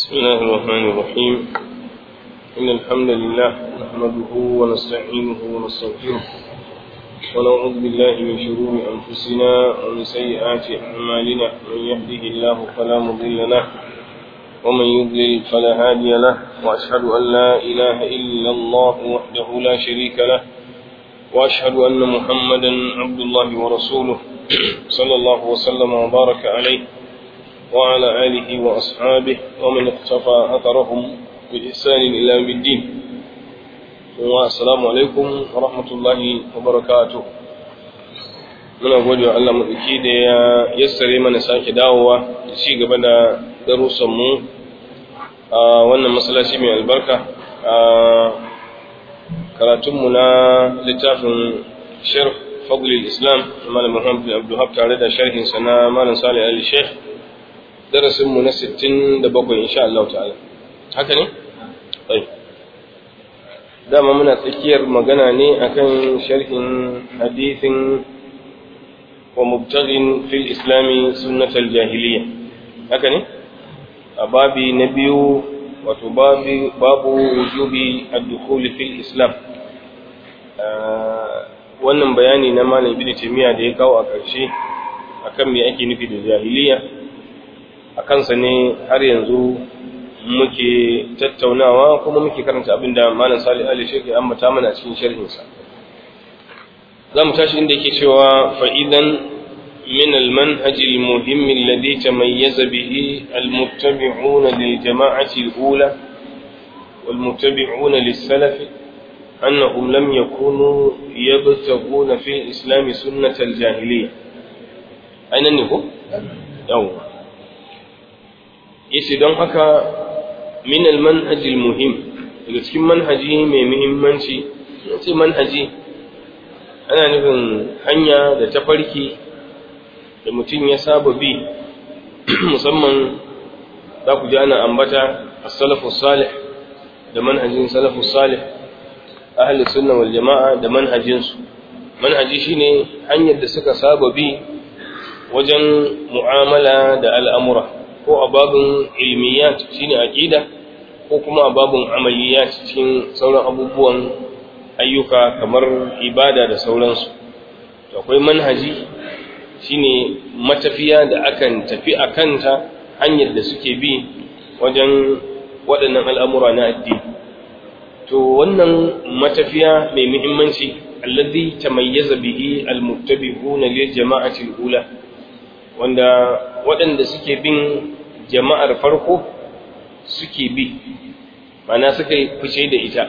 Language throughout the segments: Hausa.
بسم الله الرحمن الرحيم إن الحمد لله نحمده ونستعينه ونستغفره ونعوذ بالله من شرور أنفسنا ومن سيئات أعمالنا من يهده الله فلا مضل له ومن يضلل فلا هادي له وأشهد أن لا إله إلا الله وحده لا شريك له وأشهد أن محمدا عبد الله ورسوله صلى الله وسلم وبارك عليه وعلى آله وأصحابه ومن اقتفى أثرهم بإحسان إلى يوم الدين والسلام عليكم ورحمة الله وبركاته muna gode wa Allah maɗauki da ya yassare mana sake dawowa da ci gaba da darussanmu a wannan masallaci mai albarka a karatunmu na littafin sharh fadlil islam malam muhammad bin abdulhab tare da sharhinsa na malam salih ali sheikh darasinmu na 67 insha Allah ta'ala haka ne? ai dama muna tsakiyar magana ne akan sharhin hadithin wa mubtaghin fil islami sunnatal jahiliya haka ne? a babi na biyu wato babu wujubi ad-dukhul fil islam wannan bayani na malam ibnu taymiya da ya kawo a ƙarshe akan me ake nufi da jahiliya a kansa ne har yanzu muke tattaunawa kuma muke karanta abin da malam salih ali shek ya ambata mana a cikin sharhinsa za mu tashi inda yake cewa fa'idan من المنهج المهم الذي تميز به المتبعون للجماعة الأولى والمتبعون للسلف أنهم لم يكونوا يبتغون في الإسلام سنة الجاهلية أين النهو؟ يوم yace don haka min almanhajil muhim daga cikin manhaji mai muhimmanci yace manhaji ana nufin hanya da tafarki da mutum ya saba bi musamman za ku ji ana ambata as-salafus salih da manhajin salafus salih ahli sunna wal jama'a da manhajinsu manhaji shine hanyar da suka saba bi wajen mu'amala da al'amura ko a babin ilmiyat shine aqida ko kuma a babin amaliyat cikin sauran abubuwan ayyuka kamar ibada da sauransu akwai manhaji shine matafiya da akan tafi a kanta hanyar da suke bi wajen waɗannan al'amura na addini to wannan matafiya mai muhimmanci alladhi tamayyaza bihi almuttabi'una lil jama'ati al-ula wanda waɗanda suke bin jama'ar farko suke bi mana suka yi fice da ita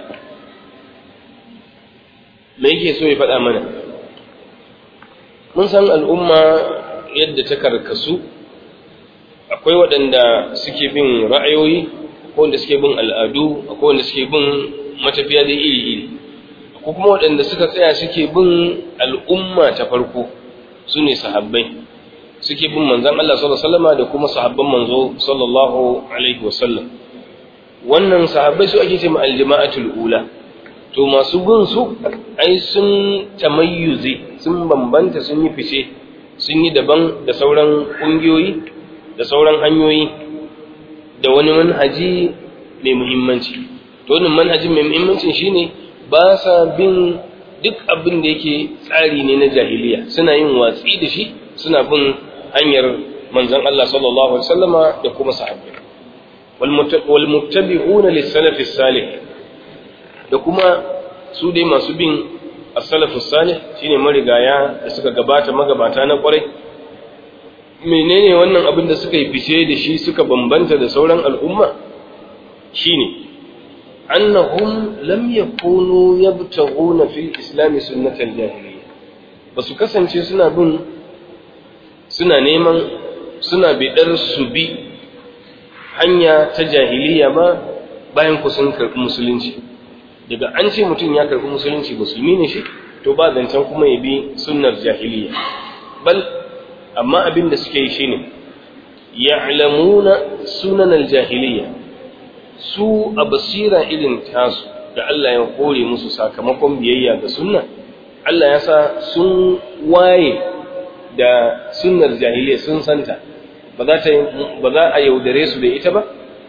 me yake so ya faɗa mana mun san al'umma yadda ta karkasu akwai waɗanda suke bin ra'ayoyi akwai wanda suke bin al'adu akwai wanda suke bin matafiya da iri-iri akwai kuma waɗanda suka tsaya suke bin al'umma ta farko su ne sahabbai suke bin manzan Allah sallallahu alaihi wasallam da kuma sahabban manzo sallallahu alaihi wasallam wannan sahabbai su ake cewa aljama'atul ula to masu bin su ai sun tamayyuzi sun bambanta sun yi fice sun yi daban da sauran kungiyoyi da sauran hanyoyi da wani manhaji mai muhimmanci to wannan manhajin mai muhimmanci shine ba sa bin duk abin da yake tsari ne na jahiliya suna yin watsi da shi suna bin hanyar manzon Allah sallallahu alaihi wasallama da kuma sahabbai wal muttabi'una lis-salaf salih da kuma su dai masu bin as-salaf salih shine marigaya da suka gabata magabata na kwarai menene wannan abin da suka yi fice da shi suka bambanta da sauran al'umma shine annahum lam yakunu yabtaghuna fil islam sunnatal jahiliyya basu kasance suna bin suna neman suna bidar su bi hanya ta jahiliya ba bayan ku sun karɓi musulunci daga an ce mutum ya karɓi musulunci musulmi ne shi to ba zancen kuma ya bi sunnar jahiliya bal amma abin da suke yi shine ya'lamuna sunan aljahiliya su a basira irin tasu da Allah ya kore musu sakamakon biyayya ga sunna Allah ya sa sun waye da sunnar jahiliya sun santa ba za ta ba za a yaudare su da ita ba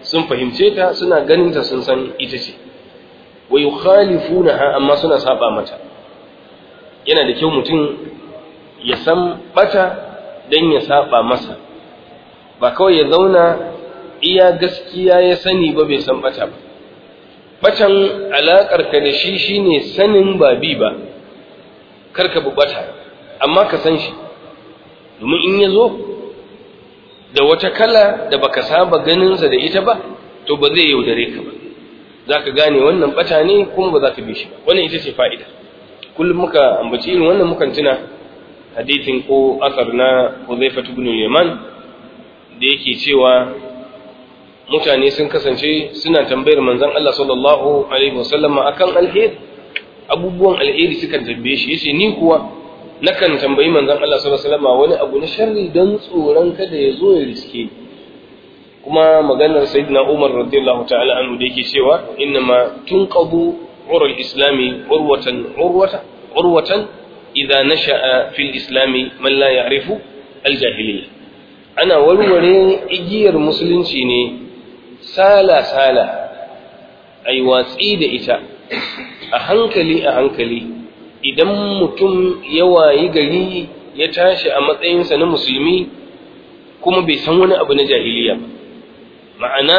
sun fahimce ta suna ganin ta sun san ita ce wa yukhalifunaha amma suna saba mata yana da kyau mutum ya san bata dan ya saba masa ba kawai ya zauna iya gaskiya ya sani ba bai san bata ba batan alakar ka da shi shine sanin ba bi ba karka bubata amma ka san shi domin in ya zo da wata kala da baka saba ganinsa da ita ba to ba zai yaudare ka ba za ka gane wannan bata ne kuma ba za ka bi shi ba wannan ita ce fa'ida kullum muka ambaci irin wannan mukan tuna hadithin ko asar na Hudhaifa ibn Yaman da yake cewa mutane sun kasance suna tambayar manzon Allah sallallahu alaihi wasallam akan alheri abubuwan alheri suka tambaye shi yace ni kuwa nakan tambayi manzon Allah sallallahu alaihi wasallam wani abu na sharri dan tsoron kada ya zo ya riske kuma maganar sayyidina Umar radiyallahu ta'ala anhu da yake cewa innama tunqadu ura al-islami urwatan urwata urwatan idza nasha'a fil islami man la ya'rifu al-jahiliyya ana warware igiyar musulunci ne sala sala ai watsi da ita a hankali a hankali idan mutum ya wayi gari ya tashi a matsayinsa na musulmi kuma bai san wani abu na jahiliya ba ma'ana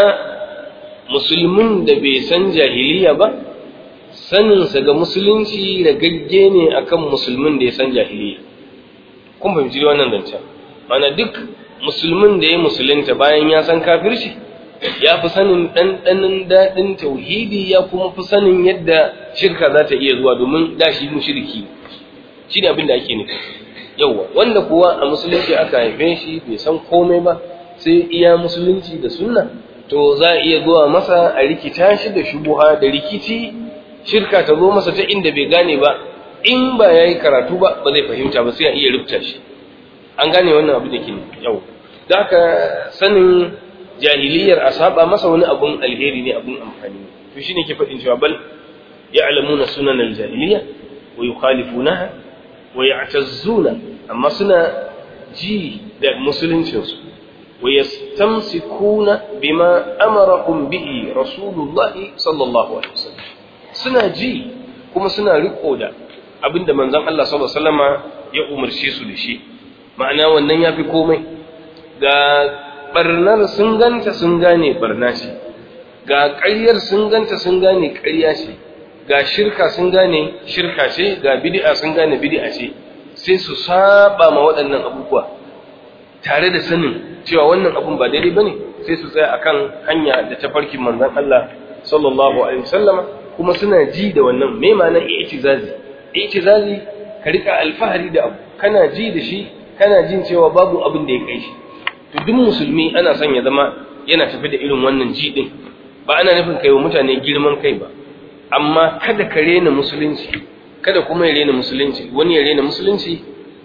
musulmin da bai san jahiliya ba saninsa ga musulunci ragagge ne akan musulmin da ya san jahiliya kun fahimci wannan zancen ma'ana duk musulmin da ya musulunta bayan ya san kafirci ya fi sanin ɗanɗanin daɗin tauhidi ya kuma fi sanin yadda shirka za ta iya zuwa domin da shi mushriki shi ne abin da ake nufi yauwa wanda kuwa a musulunci aka haife shi bai san komai ba sai iya musulunci da sunna to za a iya zuwa masa a rikita shi da shubuha da rikici shirka ta zo masa ta inda bai gane ba in ba ya yi karatu ba ba zai fahimta ba sai a iya rubuta shi an gane wannan abu da ke yau da haka sanin jahiliyar a saba masa wani abun alheri ne abun amfani to shine ke faɗin cewa bal ya'lamuna sunan aljahiliya wa yukhalifunaha wa ya'tazzuna amma suna ji da musuluncin su wa yastamsikuna bima amarahum bihi rasulullahi sallallahu alaihi wasallam suna ji kuma suna riko da abinda manzon Allah sallallahu alaihi wasallama ya umarce su da shi ma'ana wannan yafi komai ga barnar sun ganta sun gane barna ce ga ƙaryar sun ganta sun gane ƙarya ce ga shirka sun gane shirka ce ga bid'a sun gane bid'a ce sai su saba ma waɗannan abubuwa tare da sanin cewa wannan abun ba daidai bane sai su tsaya akan hanya da tafarkin manzon Allah sallallahu alaihi wasallama kuma suna ji da wannan me ma'anar i'tizazi i'tizazi ka rika alfahari da abu kana ji da shi kana jin cewa babu abin da ya kai shi to duk musulmi ana son ya zama yana tafi da irin wannan ji din ba ana nufin kai wa mutane girman kai ba amma kada ka rena musulunci kada kuma ya rena musulunci wani ya rena musulunci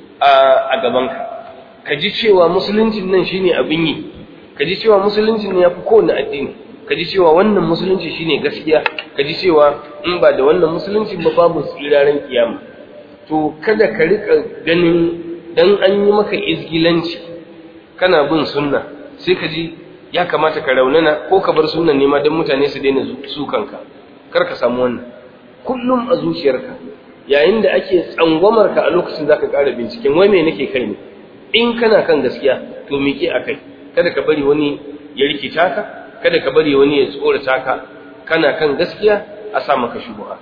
a gabanka ka ji cewa musuluncin nan shine abin yi ka ji cewa musuluncin ne yafi kowane addini ka ji cewa wannan musulunci shine gaskiya ka ji cewa in ba da wannan musulunci ba babu tsiraren kiyama to kada ka rika ganin dan an yi maka izgilanci kana bin sunna sai ka ji ya kamata ka raunana ko ka bar sunnan ne ma don mutane su daina sukanka kar ka samu wannan kullum a zuciyarka yayin da ake tsangwamar ka a lokacin zaka ƙara binciken wai me nake kai ne in kana kan gaskiya to miƙe a kai kada ka bari wani ya rikita ka kada ka bari wani ya tsorata ka kana kan gaskiya a sa maka shubha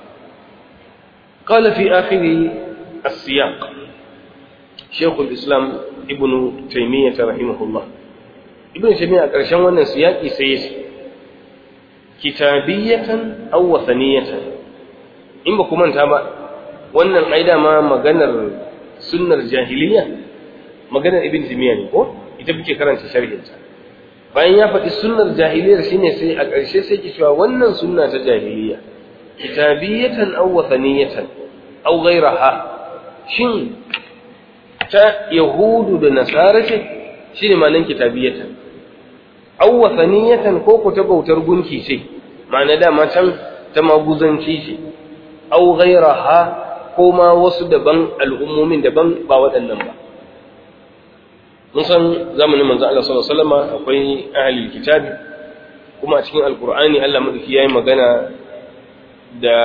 qala fi akhiri as-siyaq shaykh al-islam ibn taymiyyah rahimahullah ibn taymiyyah a ƙarshen wannan siyaki sai ya ce kitabiyatan aw wathaniyatan in ba ku manta ba wannan ai dama maganar sunnar jahiliya maganar ibn taymiyyah ne ko ita muke karanta sharhin ta bayan ya faɗi sunnar jahiliyar shine sai a ƙarshe sai ki cewa wannan sunna ta jahiliya kitabiyatan aw wathaniyatan aw ghayraha shin ta yahudu da nasara ce shine ma'anar kitabiyatan aw wathaniyatan ko ku ta bautar gunki ce ma'ana dama can ta maguzanci ce aw ghayraha ko ma wasu daban al'ummomin daban ba waɗannan ba mun san zamanin manzo Allah sallallahu alaihi wasallam akwai ahlul kitabi kuma a cikin alkur'ani Allah madauki yayi magana da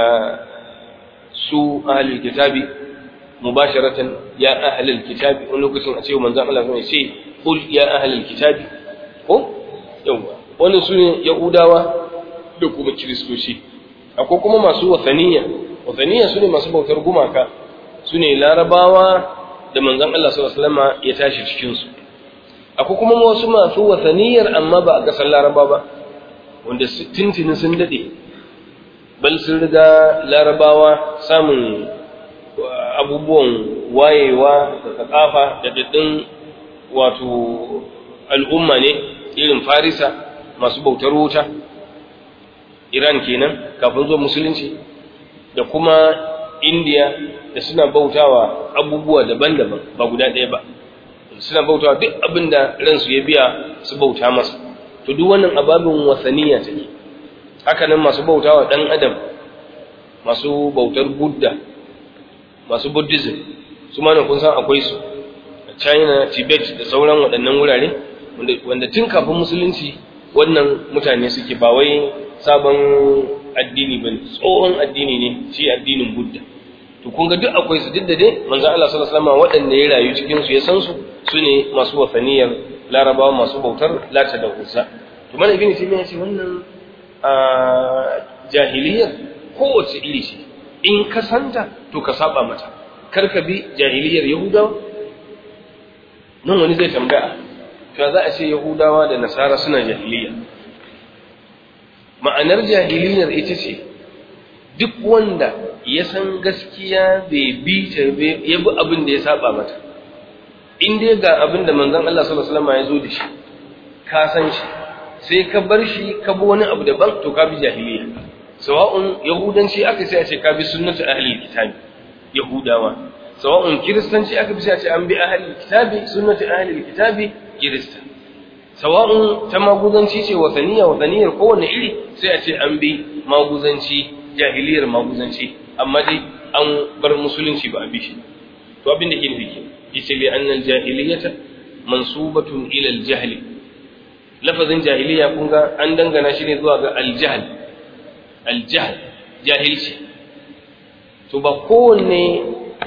su ahlul kitabi mubasharatan ya ahlul kitabi wani lokacin a ce manzon Allah ya ce qul ya ahlul kitabi ko yawa wannan sune yahudawa da kuma kiristoci akwai kuma masu wasaniya wasaniya sune masu bautar gumaka sune larabawa da manzon Allah sallallahu alaihi wasallam ya tashi cikin su akwai kuma wasu masu wasaniyar amma ba a kasar laraba ba wanda tintini sun dade bal sun riga larabawa samun abubuwan wayewa da tsakafa da daddin wato al'umma ne irin farisa masu bautar wuta iran kenan kafin zuwa musulunci da kuma indiya da suna bautawa abubuwa daban-daban ba guda ɗaya ba suna bautawa duk abin da ransu ya biya su bauta masa to duk wannan ababin wasaniya take haka nan masu bautawa ɗan adam masu bautar buddha masu buddhism su ma kun san akwai su a china tibet da sauran waɗannan wurare wanda tun kafin musulunci wannan mutane suke ba wai sabon addini ba tsohon addini ne shi addinin buddha to kun ga duk akwai su duk da dai manzo Allah sallallahu alaihi wasallam waɗanda ya rayu cikin su ya san su sune masu wasaniyar larabawa masu bautar lata da uzza to mana ibn taymiya ce wannan a jahiliyar kowace iri ce in ka santa to ka saba mata kar ka bi jahiliyar yahudawa nan wani zai tambaya to za a ce yahudawa da nasara suna jahiliya ma'anar jahiliyar ita ce duk wanda ya san gaskiya bai bi ta ya bi abin da ya saba mata in dai ga abin da manzon Allah sallallahu alaihi wasallam ya zo da shi ka san shi sai ka bar shi ka bi wani abu daban to ka bi jahiliya sawa'un yahudanci aka sai a ce ka bi sunnatu ahli kitabi yahudawa sawa'un kiristanci aka bi sai a ce an bi ahli kitabi sunnatu ahli kitabi kirista sawa'un ta maguzanci ce wasaniya wasaniyar kowane iri sai a ce an bi maguzanci jahiliyar maguzanci amma dai an bar musulunci ba a bi shi to abin da ke nufi ke yace li annal jahiliyata mansubatun ila al jahli lafazin jahiliya kun ga an dangana shi ne zuwa ga al jahl al jahl jahilci to ba kowanne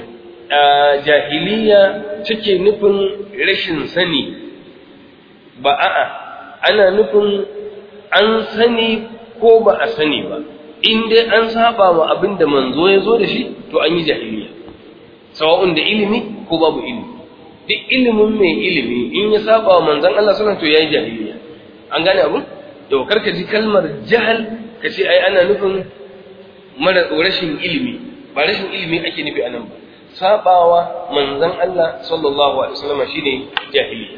jahiliya take nufin rashin sani ba a'a ana nufin an sani ko ba a sani ba in dai an saba wa abin da manzo ya zo da shi to an yi jahiliya sawa'un da ilimi ko babu ilimi duk ilimin mai ilimi in ya saba wa manzon Allah sallallahu to yayi jahiliya an gane abun to karka ji kalmar jahal ka ce ai ana nufin mara rashin ilimi ba rashin ilimi ake nufi anan ba sabawa manzon Allah sallallahu alaihi wasallam shine jahiliya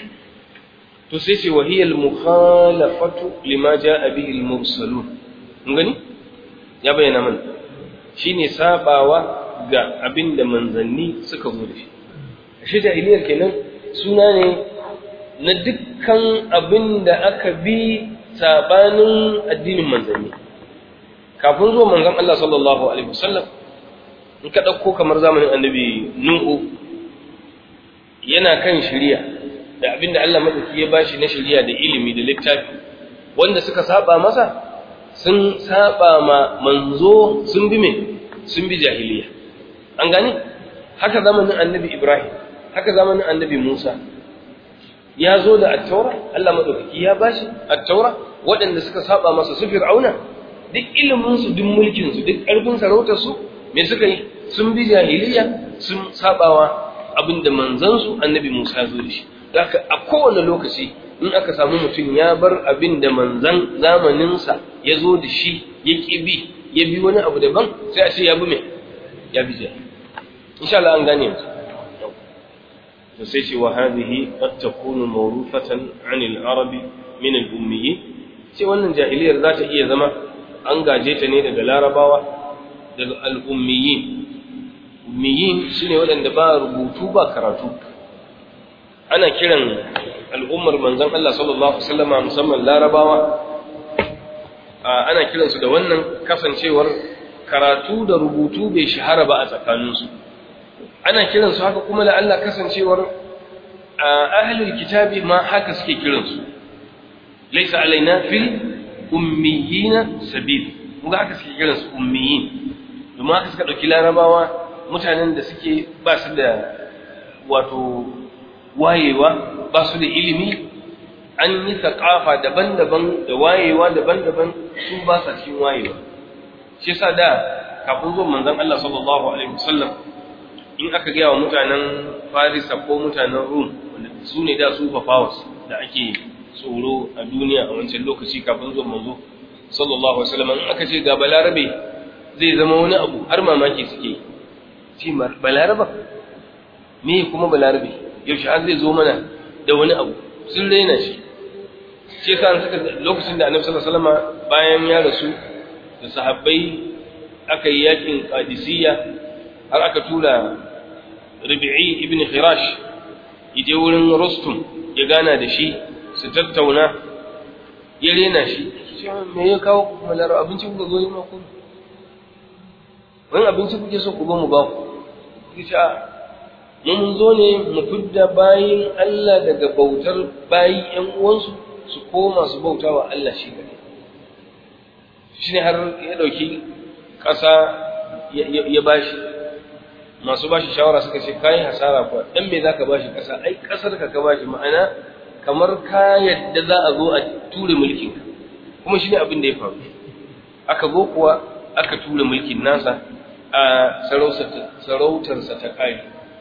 to sai ce wa hiya al-mukhalafatu lima jaa bihi al-mursalun mun gani ya bayyana mana shine sabawa ga abinda manzanni suka zo da shi shi jahiliyar kenan suna ne na dukkan abinda aka bi sabanin addinin manzanni kafin zuwa manzon Allah sallallahu alaihi wasallam in ka dauko kamar zamanin annabi Nuhu yana kan shari'a da abinda Allah madauki ya bashi na shari'a da ilimi da littafi wanda suka saba masa sun saba ma manzo sun bi me sun bi jahiliya an gane haka zamanin annabi Ibrahim haka zamanin annabi Musa ya zo da attaura Allah madaukaki ya bashi attaura waɗanda suka saba masa su fir'auna duk ilimin su duk mulkin su duk ƙarfin sarautar su me suka yi sun bi jahiliya sun sabawa abinda manzon su annabi Musa ya zo da shi haka a kowane lokaci in aka samu mutum ya bar abin da manzan zamaninsa ya zo da shi ya ƙi bi ya bi wani abu daban sai a ce ya bi mai ya bi jahil insha Allah an gane yanzu to sai ce wa hadhihi qad takunu mawrufatan 'an al-arabi min al-ummiyyin sai wannan jahiliyar za ta iya zama an gaje ta ne daga larabawa daga al-ummiyyin ummiyin shine waɗanda ba rubutu ba karatu ana kiran al'ummar manzon Allah sallallahu alaihi wasallama musamman larabawa ana kiransu da wannan kasancewar karatu da rubutu bai shahara ba a tsakaninsu ana kiransu haka kuma da Allah kasancewar ahlul kitabi ma haka suke kiransu laysa alaina fil ummiyina sabil kuma haka suke kiran su ummiyin domin haka suka dauki larabawa mutanen da suke ba su da wato wayewa ba su da ilimi an yi thaqafa daban-daban da wayewa daban-daban su ba sa cikin wayewa shi yasa da kafin zuwan manzon Allah sallallahu alaihi wasallam in aka gaya wa mutanen Farisa ko mutanen Rum wanda su ne da su powers da ake tsoro a duniya a wancan lokaci kafin zuwan manzo sallallahu alaihi wasallam in aka ce ga balarabe zai zama wani abu har mamaki suke ce balaraba me kuma balarabe yaushe har zai zo mana da wani abu sun raina shi shi yasa suka lokacin da annabi sallallahu alaihi wasallam bayan ya rasu da sahabbai aka yi yakin qadisiyya har aka tura Rabi'i ibn Khirash yaje wurin Rustum ya gana da shi su tattauna ya rena shi me ya kawo ku kuma laro abinci kuka zo ma ku wani abinci kuke so ku zo mu ba ku kice a mun zo ne mu fidda bayin Allah daga bautar bayi ƴan uwansu su koma su bautawa Allah shi gare shine har ya dauki ƙasa ya bashi masu bashi shawara suka ce kai hasara kuwa dan me zaka bashi ƙasa ai ƙasar ka ka bashi ma'ana kamar ka yadda za a zo a ture mulkin ka kuma shine abin da ya faru aka zo kuwa aka ture mulkin nasa a sarautarsa ta kai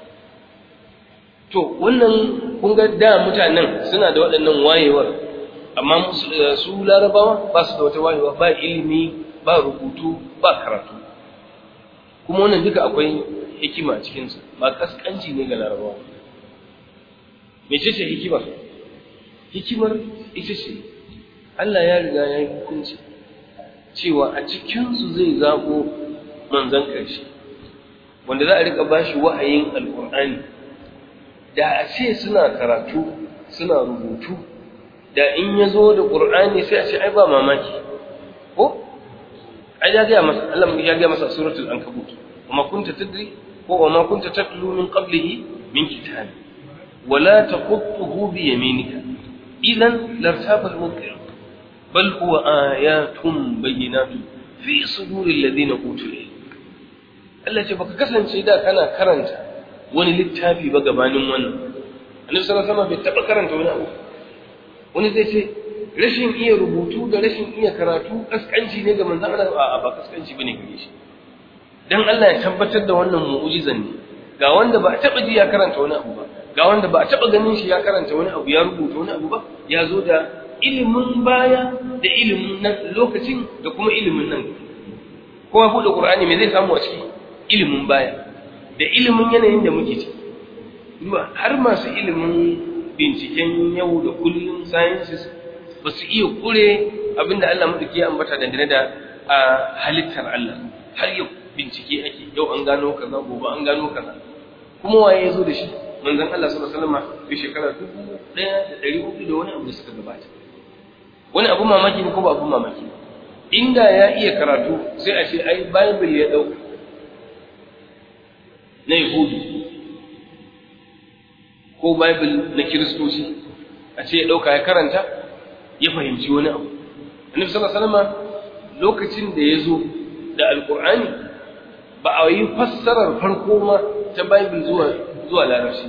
to wannan kun ga da mutanen suna da waɗannan wayewar amma su larabawa ba su da wata wayewa ba ilimi ba rubutu ba karatu kuma wannan duka akwai hikima a cikinsa ba kaskanci ne ga larabawa mece ce hikimar hikimar ita ce Allah ya riga ya yi hukunci cewa a cikinsu zai zaɓo manzan ƙarshe wanda za a riƙa ba shi wahayin alƙur'ani da a ce suna karatu suna rubutu da in ya zo da ƙur'ani sai a ce ai ba mamaki ko ai ya gaya masa Allah ya gaya masa suratul ankabut وما كنت تدري وما كنت تتلو من قبله من كتاب ولا تخطه بيمينك إذا لارتاب المبطل بل هو آيات بينات في صدور الذين أوتوا العلم التي baka kasance da kana karanta wani littafi ba gabanin wannan annabi sallallahu alaihi wasallam bai taba karanta wani abu wani zai ce rashin iya rubutu da rashin iya karatu kaskanci ne ga manzon Allah a'a ba kaskanci bane gare shi dan Allah ya tabbatar da wannan mu'ujizan ne ga wanda ba a taba ji ya karanta wani abu ba ga wanda ba a taba ganin shi ya karanta wani abu ya rubuta wani abu ba ya zo da ilimin baya da ilimin nan lokacin da kuma ilimin nan kowa buɗe Qur'ani me zai samu a ciki ilimin baya da ilimin yanayin da muke ciki duba har masu ilimin binciken yau da kullum sciences ba su iya kure abinda Allah madauki ya ambata dangane da halittar Allah har yau bincike ake yau an gano kaza gobe an gano kaza kuma waye ya zo da shi manzon Allah sallallahu alaihi wasallam ya shekara dubu ɗaya da ɗari hudu da wani abu da suka gabata wani abu mamaki ne ko ba abu mamaki inda ya iya karatu sai a ce ai bible ya ɗauka na yahudu ko bible na kiristoci a ce ya ɗauka ya karanta ya fahimci wani abu annabi sallallahu alaihi wasallam lokacin da ya zo da alqur'ani ba a yi fassarar farko ma ta bible zuwa zuwa larabci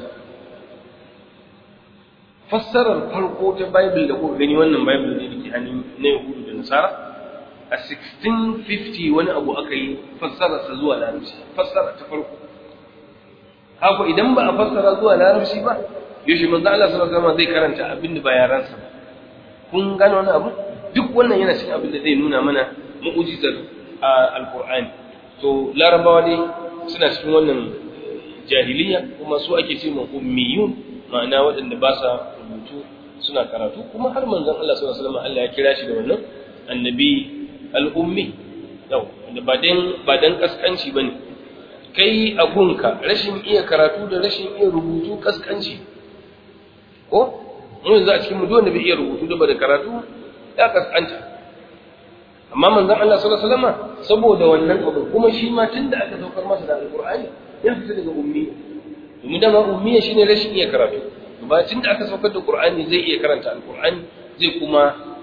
fassarar farko ta bible da kuka gani wannan bible ne dake hannun na yahudu da nasara a 1650 wani abu aka yi fassararsa zuwa larabci fassara ta farko haka idan ba a fassara zuwa larabci ba yaushe manzo Allah sallallahu alaihi wasallam zai karanta abin da ba yaransa ba kun gane wani abu duk wannan yana cikin abin da zai nuna mana mu'jizar alqur'ani to larabawa dai suna cikin wannan jahiliya kuma su ake ce ma ummiyun ma'ana waɗanda ba sa rubutu suna karatu kuma har manzon Allah sallallahu alaihi wasallam Allah ya kira shi da wannan annabi al-ummi yau da ba dan ba dan kaskanci bane kai a gunka rashin iya karatu da rashin iya rubutu kaskanci ko mu yanzu a cikin mu wanda bai iya rubutu da ba da karatu ya kaskanta amma manzon Allah sallallahu alaihi wasallam saboda wannan abu kuma shi ma tunda aka saukar masa da alqur'ani ya fita daga ummi domin dama ummi shine rashin iya karatu ba tunda aka saukar da qur'ani zai iya karanta alqur'ani zai kuma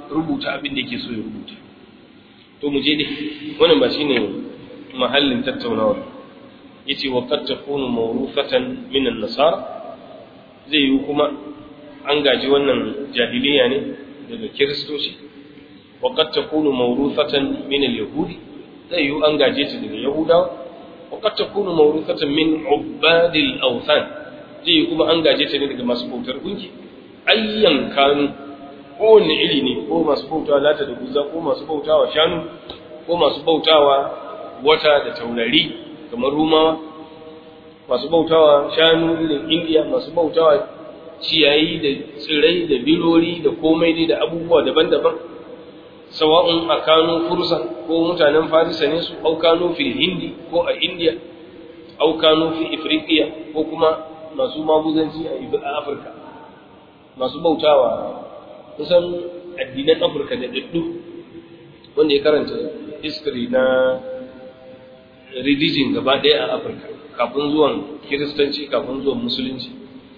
rubuta abin da yake so ya rubuta to mu je dai wannan ba shine mahallin tattaunawa yace wa qad takunu mawrufatan min an-nasara zai yi kuma an gaji wannan jahiliya ne daga kiristoci wa qad takunu mawrufatan min al-yahudi zai yi an gaje ta daga yahudawa wa qad takunu mawrufatan min ubadil awthan zai yi kuma an gaje ta ne daga masu bautar gunki ayyan kanu kowanne iri ne ko masu bautawa lata da guza ko masu bautawa shanu ko masu bautawa wata da taurari kamar rumawa masu bautawa shanu irin indiya masu bautawa ciyayi da tsirai da bilori da komai dai da abubuwa daban-daban sawa'un a kano fursa ko mutanen farisa ne su au kano fil hindi ko a indiya au kano fi ifriqiya ko kuma masu maguzanci a afirka masu bautawa kusan addinan afirka da daddu wanda ya karanta history na religion gaba ɗaya a afirka kafin zuwan kiristanci kafin zuwan musulunci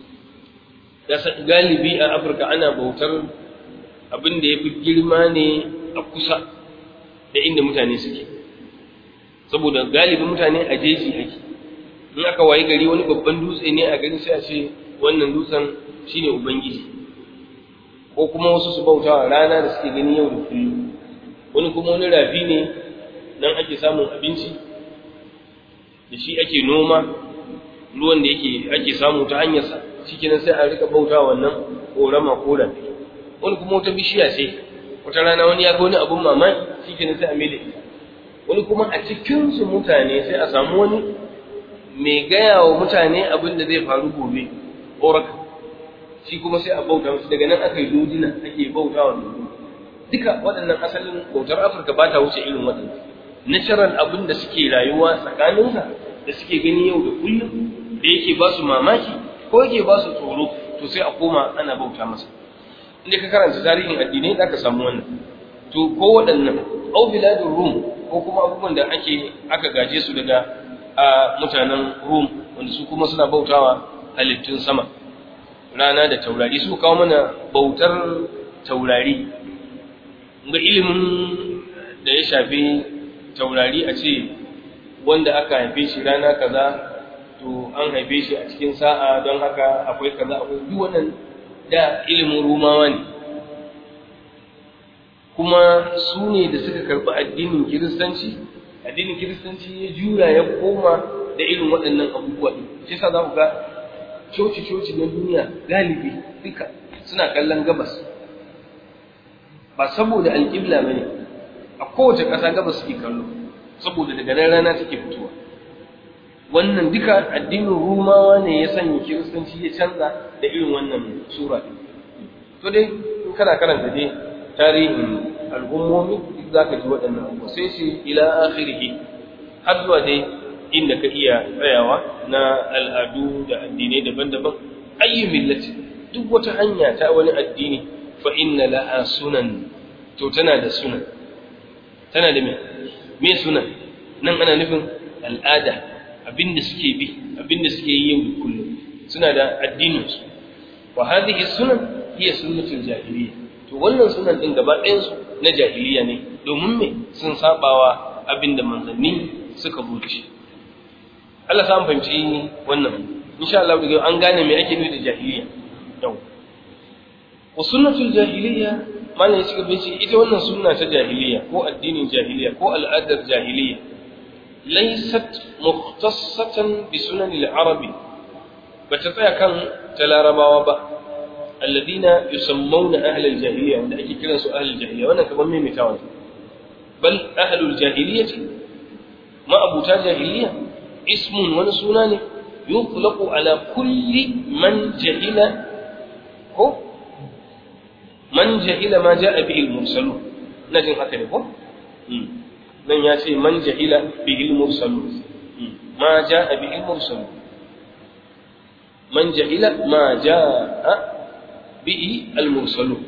galibi a afirka ana bautar abin da ya fi girma ne a kusa da inda mutane suke saboda galibin mutane a jeji ake in aka wayi gari wani babban dutse ne a gari sai a ce wannan dutsen shine ubangiji ko kuma wasu su bauta wa rana da suke gani yau da kullum wani kuma wani rafi ne nan ake samun abinci da shi ake noma ruwan da yake ake samu ta hanyarsa shikenan sai a rika bauta wannan korama ko rafi wani kuma wata bishiya ce wata rana wani ya ga wani abun mamaki shikenan sai a mai da ita wani kuma a cikin su mutane sai a samu wani mai gaya wa mutane abin da zai faru gobe oraka shi kuma sai a bauta musu daga nan aka yi dodina ake bauta wa dodo duka waɗannan asalin bautar afirka ba ta wuce irin waɗannan natural abin da suke rayuwa tsakaninsa da suke gani yau da kullum da yake ba su mamaki ko yake ba su tsoro to sai a koma ana bauta masa inda ka karanta tarihin addinai za ka samu wannan to ko waɗannan au biladun rum ko kuma abubuwan da ake aka gaje su daga a mutanen rum wanda su kuma suna bautawa halittun sama rana da taurari su kawo mana bautar taurari ga ilimin da ya shafi taurari a ce wanda aka haife shi rana kaza to an haife shi a cikin sa'a don haka akwai kaza akwai duk wannan da ilimin rumawa ne kuma su ne da suka karɓi addinin kiristanci addinin kiristanci ya jura ya koma da irin waɗannan abubuwa ɗin shi yasa za ku ga coci-coci na duniya galibi duka suna kallon gabas ba saboda alƙibla ba ne a kowace ƙasa gabas suke kallo saboda daga nan rana take fitowa wannan duka addinin rumawa ne ya sanya kiristanci ya canza da irin wannan sura ɗin to dai in kana karanta dai tarihin al'ummomi duk za ka ji waɗannan abubuwa sai shi ila akhirihi har zuwa dai inda ka iya tsayawa na al'adu da addinai daban-daban ayyu millati duk wata hanya ta wani addini fa inna laha sunan to tana da sunan tana da me me sunan nan ana nufin al'ada abinda suke bi abinda suke yi yau da kullum suna da addinin su wa hadhihi sunan hiya sunnatul jahiliya to wannan sunan din gaba ɗayan su na jahiliya ne domin me sun sabawa abinda manzanni suka bude shi Allah sa fahimci wannan insha Allah daga an gane me ake nufi da jahiliya yau wa sunnatul jahiliya mana ya cika bace ita wannan sunna ta jahiliya ko addinin jahiliya ko al'adar jahiliya laysat mukhtassatan bi sunan al-arabi bata tsaya kan ta larabawa ba alladina yusammuna ahli al-jahiliya wanda ake kiransu ahli al-jahiliya wannan kaman me mitawa bal ahli al-jahiliyyah ma abuta jahiliya ismun wani suna ne yutlaqu ala kulli man jahila ko man jahila ma jaa bihi al-mursalun najin haka ne ko nan ya ce man jahila bihi al-mursalun ma jaa bihi al-mursalun man jahila ma jaa bihi al-mursalun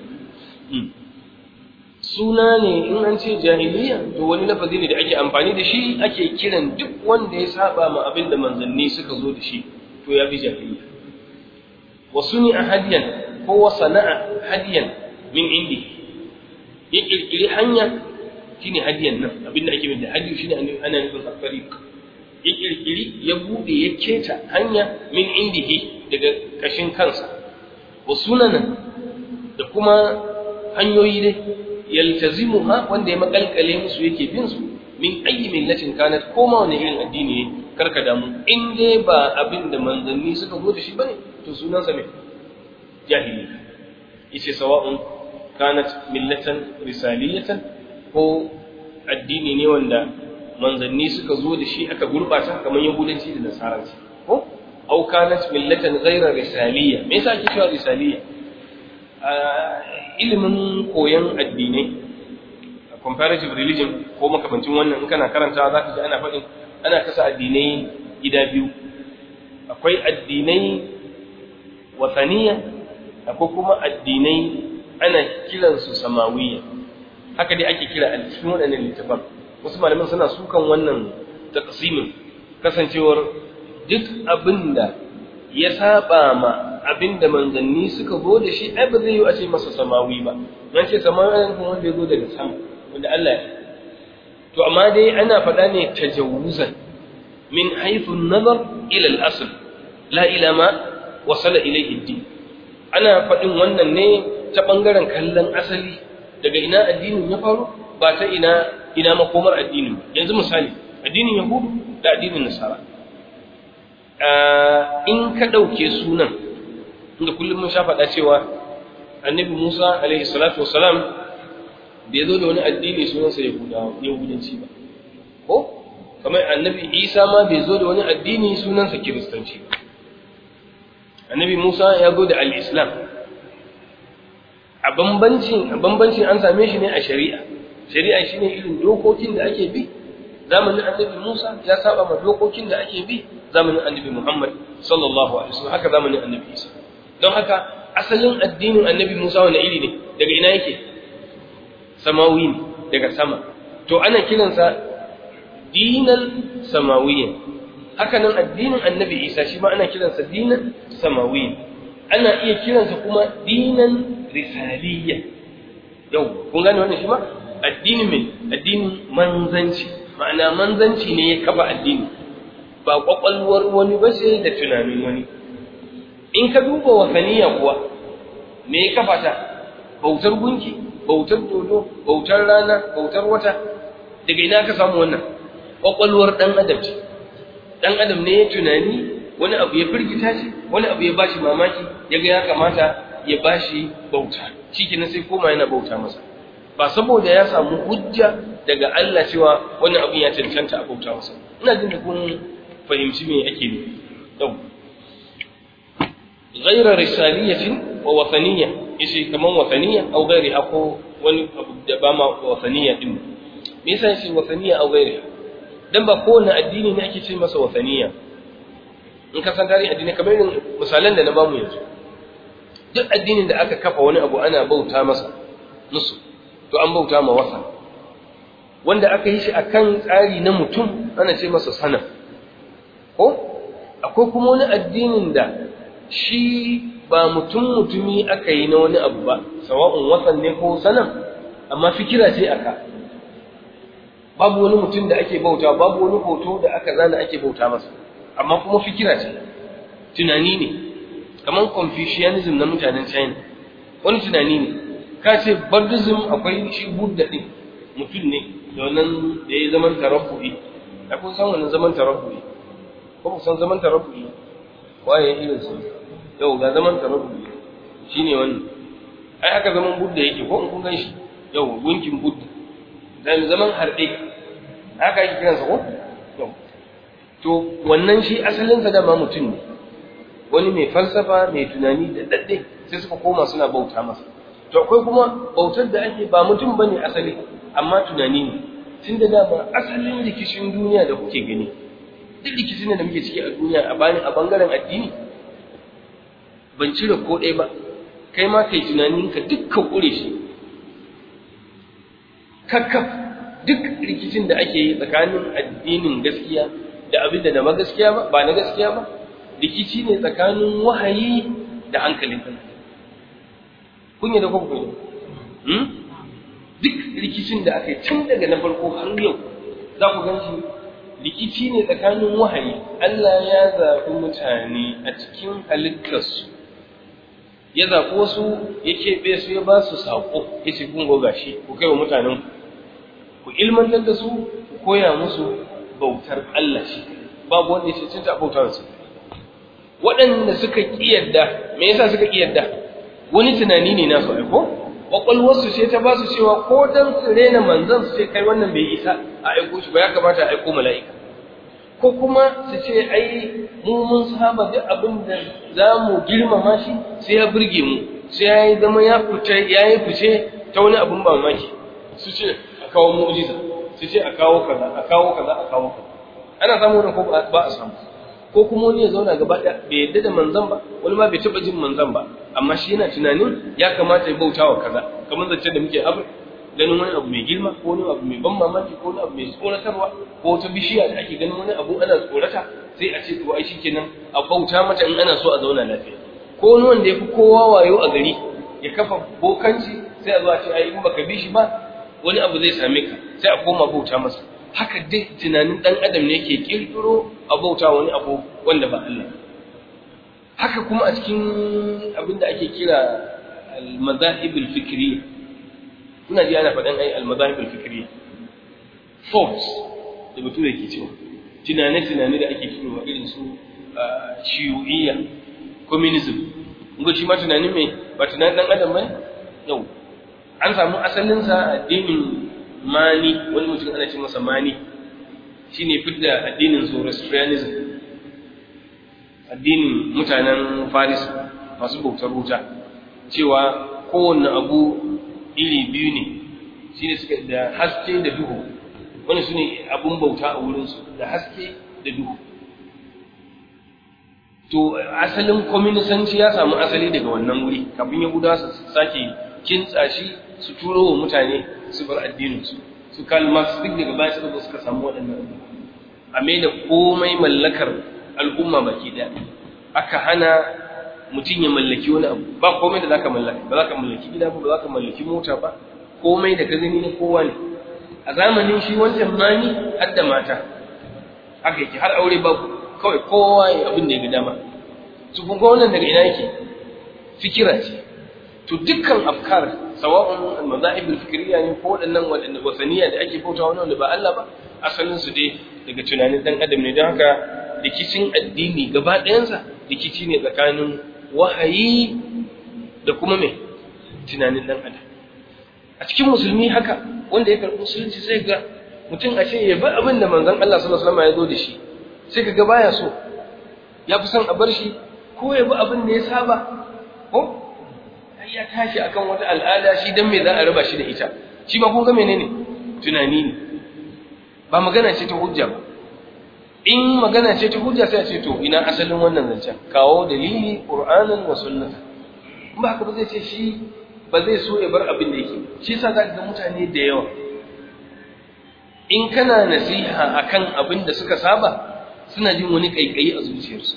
suna ne in an ce jahiliya to wani lafazi ne da ake amfani da shi ake kiran duk wanda ya saba ma abin da manzanni suka zo da shi to ya fi jahiliya wa suni a hadiyan ko wa sana'a hadiyan min indi ya kirkiri hanya shine hadiyan nan abinda ake da hadiyu shine ana nufin tariq ya kirkiri ya bude ya keta hanya min indihi daga kashin kansa wa sunanan da kuma hanyoyi dai yaltazimuha wanda ya makalkale musu yake bin su min ayyi millatin kanat ko ma wani irin addini ne karka damu in dai ba abin da manzanni suka zo da shi bane to sunansa me jahili yace sawa'un kanat millatan risaliyatan ko addini ne wanda manzanni suka zo da shi aka gurbata kamar yahudanci da nasaranci ko au kanat millatan ghayra risaliya me yasa ake cewa risaliya ilimin koyon addinai comparative religion ko makamancin wannan in kana karantawa zaka ji ana faɗin ana kasa addinai gida biyu akwai addinai wasaniya akwai kuma addinai ana kiransu samawiya haka dai ake kira a cikin waɗannan littafan wasu malaman suna sukan wannan taqsimin kasancewar duk abinda ya saba ma abinda manzanni suka zo da shi ai ba zai yi a ce masa samawi ba nan ce samawi ne kuma wanda ya zo daga sama wanda Allah ya to amma dai ana faɗa ne tajawuzan min haythu an-nazar ila al-asl la ila ma wasala ilayhi ad-din ana faɗin wannan ne ta bangaren kallon asali daga ina addinin ya faru ba ta ina ina makomar addinin yanzu misali addinin yahudu da addinin nasara in ka ɗauke sunan inda kullum mun sha faɗa cewa annabi musa alaihi salatu wasalam bai zo da wani addini sunansa yahudanci ba ko kamar annabi isa ma bai zo da wani addini sunansa kiristanci ba annabi musa ya zo da al-islam a bambancin a bambancin an same shi ne a shari'a shari'a shine irin dokokin da ake bi zamanin annabi musa ya saba ma dokokin da ake bi zamanin annabi muhammad sallallahu alaihi wasallam haka zamanin annabi isa don haka asalin addinin annabi musa wani iri ne daga ina yake samawi ne daga sama to ana kiransa dinan samawiyan haka nan addinin annabi isa shi ma ana kiransa dinan samawiyan ana iya kiransa kuma dinan risaliya yau kun gane wannan shi ma addini mai addinin manzanci ma'ana manzanci ne ya kafa addini ba kwakwalwar wani ba sai da tunanin wani in ka duba wasaniya kuwa me ya kafa ta bautar gunki bautar dodo bautar rana bautar wata daga ina ka samu wannan kwakwalwar dan adam ce dan adam ne ya tunani wani abu ya firgita shi wani abu ya bashi mamaki ya ga ya kamata ya bashi bauta shikenan sai koma yana bauta masa ba saboda ya samu hujja daga Allah cewa wani abu ya cancanta a bauta masa ina jin da kun fahimci me ake nufi yau غير رسالية ووثنية يشي كمان وثنية أو غيرها أو wani abu da ba ma wasaniya din me yasa yace wasaniya aw ghairiha dan ba kowane addini ne ake ce masa wasaniya in ka san tarihin addini kamar irin misalan da na bamu yanzu duk addinin da aka kafa wani abu ana bauta masa musu to an bauta ma wasa wanda aka yi shi akan tsari na mutum ana ce masa sana ko akwai kuma wani addinin da shi ba mutum mutumi aka yi na wani abu ba sawa'un wasan ne ko sanan amma fikira ce aka babu wani mutum da ake bauta babu wani hoto da aka zana ake bauta masa amma kuma fikira ce tunani ne kamar confucianism na mutanen china wani tunani ne ka ce buddhism akwai shi buddha din mutum ne da wannan da ya zaman tarabbu'i da kun san wannan zaman tarabbu'i ko ku san zaman tarabbu'i waye irin su yau ga zaman tarabbu'i shine wannan ai haka zaman buddha yake ko in kun gan shi yau gunkin buddha dan zaman harɗe haka yake kiransa ko yau to wannan shi asalin sa dama mutum ne wani mai falsafa mai tunani da dadde sai suka koma suna bauta masa to akwai kuma bautar da ake ba mutum bane asali amma tunani ne tun da dama asalin rikicin duniya da kuke gani duk rikicin da muke ciki a duniya a bani a bangaren addini ban cire ko ɗaya ba kai ma kai tunaninka dukkan ƙure shi kakkaf duk rikicin da ake yi tsakanin addinin gaskiya da abin da na gaskiya ba ba na gaskiya ba rikici ne tsakanin wahayi da hankalin kan kun yi da kuma kun hmm? duk rikicin da aka yi tun daga na farko har yau za ku gan shi rikici ne tsakanin wahayi Allah ya zaɓi mutane a cikin halittarsu ya zaɓi wasu ya keɓe su ya ba su saƙo ya ce kun goga shi ku kai wa mutanen ku ilmantar da su ku koya musu bautar Allah shi babu wanda ya ce cinta bautar su waɗanda suka ƙiyarda me yasa suka ƙiyarda wani tunani ne nasu aiko ƙwaƙwalwarsu ce ta ba su cewa ko dan su rena manzon su ce kai wannan bai isa a aiko shi ba ya kamata a aiko mala'ika ko kuma su ce ai mu mun saba duk abin da za mu girmama shi sai ya burge mu sai ya yi zama ya fice ya yi fice ta wani abin mamaki su ce a kawo mu'jiza su ce a kawo kaza a kawo kaza a kawo kaza ana samu wannan ko ba a samu ko kuma wani ya zauna gaba ɗaya bai yadda da manzan ba wani ma bai taɓa jin manzan ba amma shi yana tunanin ya kamata ya bauta wa kaza kamar zance da muke abu ganin wani abu mai girma ko wani abu mai ban mamaki ko wani abu mai tsoratarwa ko wata bishiya da ake ganin wani abu ana tsorata sai a ce to ai shikenan a bauta mata in ana so a zauna lafiya ko wani wanda ya fi kowa wayo a gari ya kafa bokanci sai a zo a ce ai in baka bi shi ba wani abu zai same ka sai a koma bauta masa haka dai tunanin dan adam ne yake kirkiro a bauta wani abu wanda ba Allah haka kuma a cikin abin da ake kira al-madahib al-fikriyya kuna ji ana faɗan ai al-madahib al-fikriyya thoughts da mutum yake cewa tunane-tunane da ake cewa irin su shiyu'iyya communism kun shi ma tunani mai ba tunanin dan adam bane yau an samu asalin sa addinin mani wani mutum ana ce masa mani shine fidda addinin zoroastrianism addinin mutanen faris masu bautar wuta cewa kowanne abu iri biyu ne shine suka da haske da duhu wani su ne abun bauta a wurinsu da haske da duhu to asalin kwaminisanci ya samu asali daga wannan wuri kafin ya guda su sake kintsa shi su turo wa mutane su bar addininsu su kalma su duk daga baya suka suka samu waɗannan abu a mai da komai mallakar al'umma baki ɗaya aka hana mutum ya mallaki wani abu ba komai da zaka mallaka ba zaka mallaki gida ba ba zaka mallaki mota ba komai da ka gani na kowa ne a zamanin shi wancan mani har da mata haka yake har aure babu kawai kowa ya abin da ya ga dama su kun wannan daga ina yake fikira ce to dukkan afkar sawa'un al-mazahib al-fikriyya ne ko waɗannan waɗanda wasaniya da ake bauta wani wanda ba Allah ba asalin su dai daga tunanin dan adam ne don haka rikicin addini gaba ɗayansa rikici ne tsakanin wahayi da kuma mai tunanin dan adam a cikin musulmi haka wanda ya karɓi musulunci sai ga mutum a ce ya bi abin da manzon Allah sallallahu alaihi wasallam ya zo da shi sai ka ga baya so ya fi son a bar shi ko ya bi abin da ya saba ko ya tashi akan wata al'ada shi dan me za a raba shi da ita shi ba kun ga menene tunani ne ba magana ce ta hujja ba in magana ce ta hujja sai a ce to ina asalin wannan zancen kawo dalili qur'anan wa sunnata ba haka ba zai ce shi ba zai so ya bar abin da yake shi yasa za ka ga mutane da yawa in kana nasiha akan abin da suka saba suna jin wani kaikayi a zuciyarsu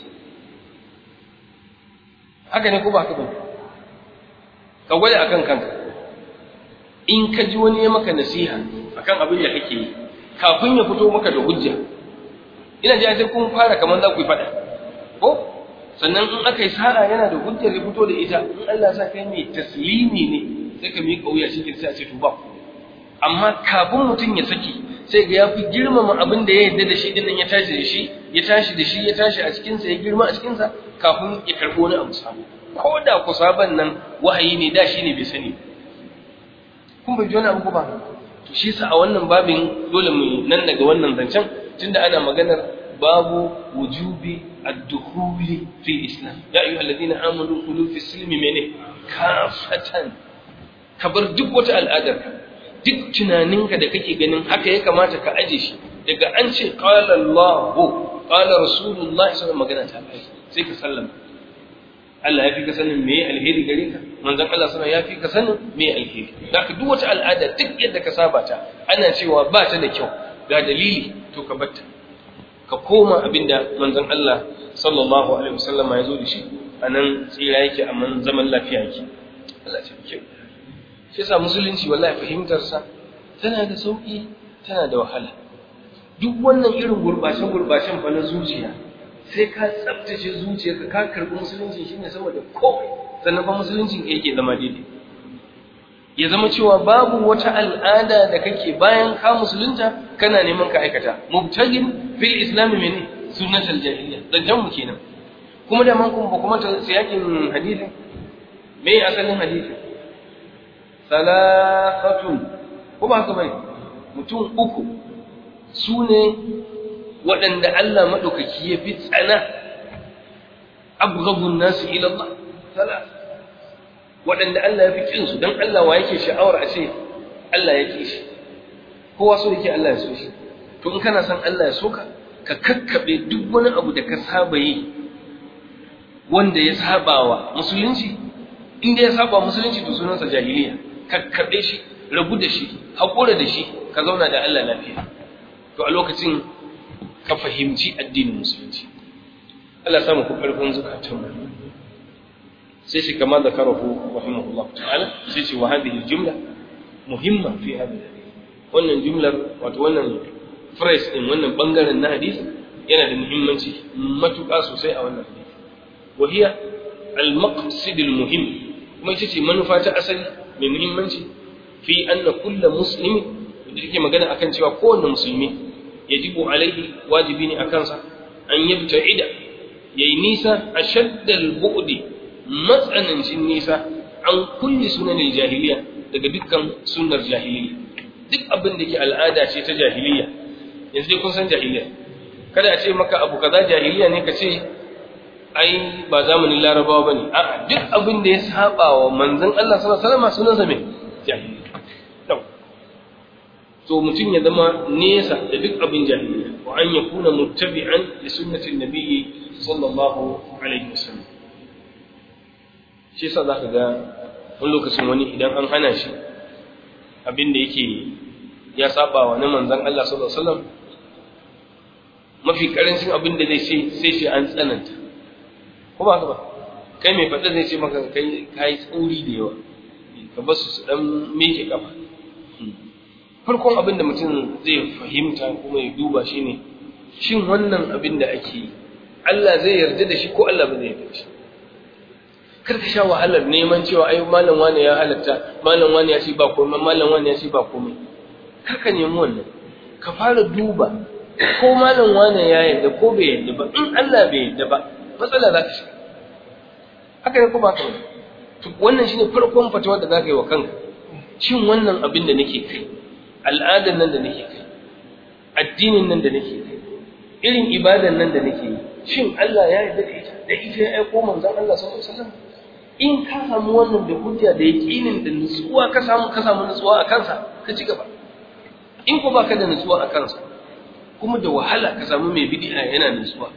haka ne ko ba haka ba ka gwada akan kanka in ka ji wani ya maka nasiha akan abin da kake yi kafin ya fito maka da hujja ina ji sai kun fara kamar za ku yi faɗa ko sannan in aka yi sara yana da hujjar ya fito da ita in Allah sa kai mai taslimi ne sai ka miƙa wuya shi sai a ce to ba amma kafin mutum ya saki sai ga ya fi girmama abin da ya yarda da shi din nan ya tashi da shi ya tashi da shi ya tashi a cikinsa ya girma a cikinsa kafin ya karɓi wani abu sabo ko da ku saban nan wahayi ne da shi ne bai sani kun bai ji wani abu ba to shi sa a wannan babin dole mu nan daga wannan zancen tunda ana maganar babu wujubi ad-dukhuli fi islam ya ayyuha alladhina amanu khulu fi silmi mene kafatan kabar duk wata al'adar ka duk tunaninka da kake ganin haka ya kamata ka aje shi daga an ce qala Allahu qala Rasulullah sallallahu magana ta sai ka sallama Allah ya fi ka sanin me alheri gare ka manzon Allah sallallahu ya fi ka sanin me alheri zaka duk wata al'ada duk yadda ka saba ta ana cewa ba ta da kyau ga dalili to ka batta ka koma abinda manzon Allah sallallahu alaihi wasallam ya zo da shi anan tsira yake amma zaman lafiya yake Allah ya tabbake shi yasa musulunci wallahi fahimtar sa tana da sauƙi tana da wahala duk wannan irin gurbashen gurbashen fa na zuciya sai ka tsabtace zuciyarka ka karɓi musulunci shine saboda komai sannan fa musuluncin yake zama daidai ya zama cewa babu wata al'ada da kake bayan ka musulunta kana neman ka aikata mubtagin fil islam mene sunnatul jahiliya dan mu kenan kuma da man kuma kuma ta siyakin hadisin me asalin hadisi salafatun ko ba haka bane mutum uku su ne waɗanda Allah maɗaukaki ya fi tsana abghabun nasu ila Allah salat waɗanda Allah ya fi kinsu don Allah wa yake sha'awar a ce Allah ya ƙi shi kowa so yake Allah ya so shi to in kana son Allah ya so ka ka kakkaɓe duk wani abu da ka saba yi wanda ya saba wa musulunci inda ya saba musulunci to sunansa jahiliya kakkaɓe shi rabu da shi haƙura da shi ka zauna da Allah lafiya to a lokacin ka fahimci addinin musulunci Allah samu ku ƙarfin zukatanmu sai shi kama da karahu rahimahullah ta'ala sai shi wa hadhihi jumla muhimma fi hadha wannan jumlar wato wannan phrase din wannan bangaren na hadisi yana da muhimmanci matuƙa sosai a wannan hadisi wa hiya al-maqsid al-muhim kuma ita ce manufa ta asali mai muhimmanci fi anna kullu muslimi da yake magana akan cewa kowanne musulmi yajibu alaihi wajibi ne akan sa an yabta'ida yayi nisa ashaddal bu'di matsanancin nisa an kulli sunanin jahiliya daga dukkan sunnar jahiliya duk abin da ke al'ada ce ta jahiliya yanzu dai kun san jahiliya kada a ce maka abu kaza jahiliya ne ka ce ai ba zamanin larabawa bane a duk abin da ya saba wa manzon Allah sallallahu alaihi wasallam sunansa me jahiliya to mutum ya zama nesa da duk abin jahiliya wa an yakuna muttabi'an li sunnatin nabiyyi sallallahu alaihi wasallam shi yasa zaka ga wani lokacin wani idan an hana shi abin da yake ya saba wa na manzon Allah sallallahu alaihi wasallam mafi karancin abin da zai ce sai shi an tsananta ko ba ka ba kai mai faɗa zai ce maka kai kai tsauri da yawa ka ba su dan meke kafa farkon abin da mutum zai fahimta kuma ya duba shine shin wannan abin da ake yi Allah zai yarda da shi ko Allah ba zai yarda da shi kar ka sha wahalar neman cewa ai malam wani ya halatta malam wani ya ce ba komai malam wani ya ce ba komai kar ka nemi wannan ka fara duba ko malam wani ya yarda ko bai yarda ba in Allah bai yarda ba matsala za ka shiga haka ne ko ba ka to wannan shine farkon fatawa da za ka yi wa kanka shin wannan abin da nake kai al'adar nan da nake kai addinin nan da nake kai irin ibadan nan da nake yi shin Allah ya yarda da ita da ita ya aiko manzon Allah sallallahu alaihi wasallam in ka samu wannan da hujja da yaqinin da nutsuwa ka samu ka samu nutsuwa a kansa ka ci gaba in ko baka da nutsuwa a kansa kuma da wahala ka samu mai bid'a yana nutsuwa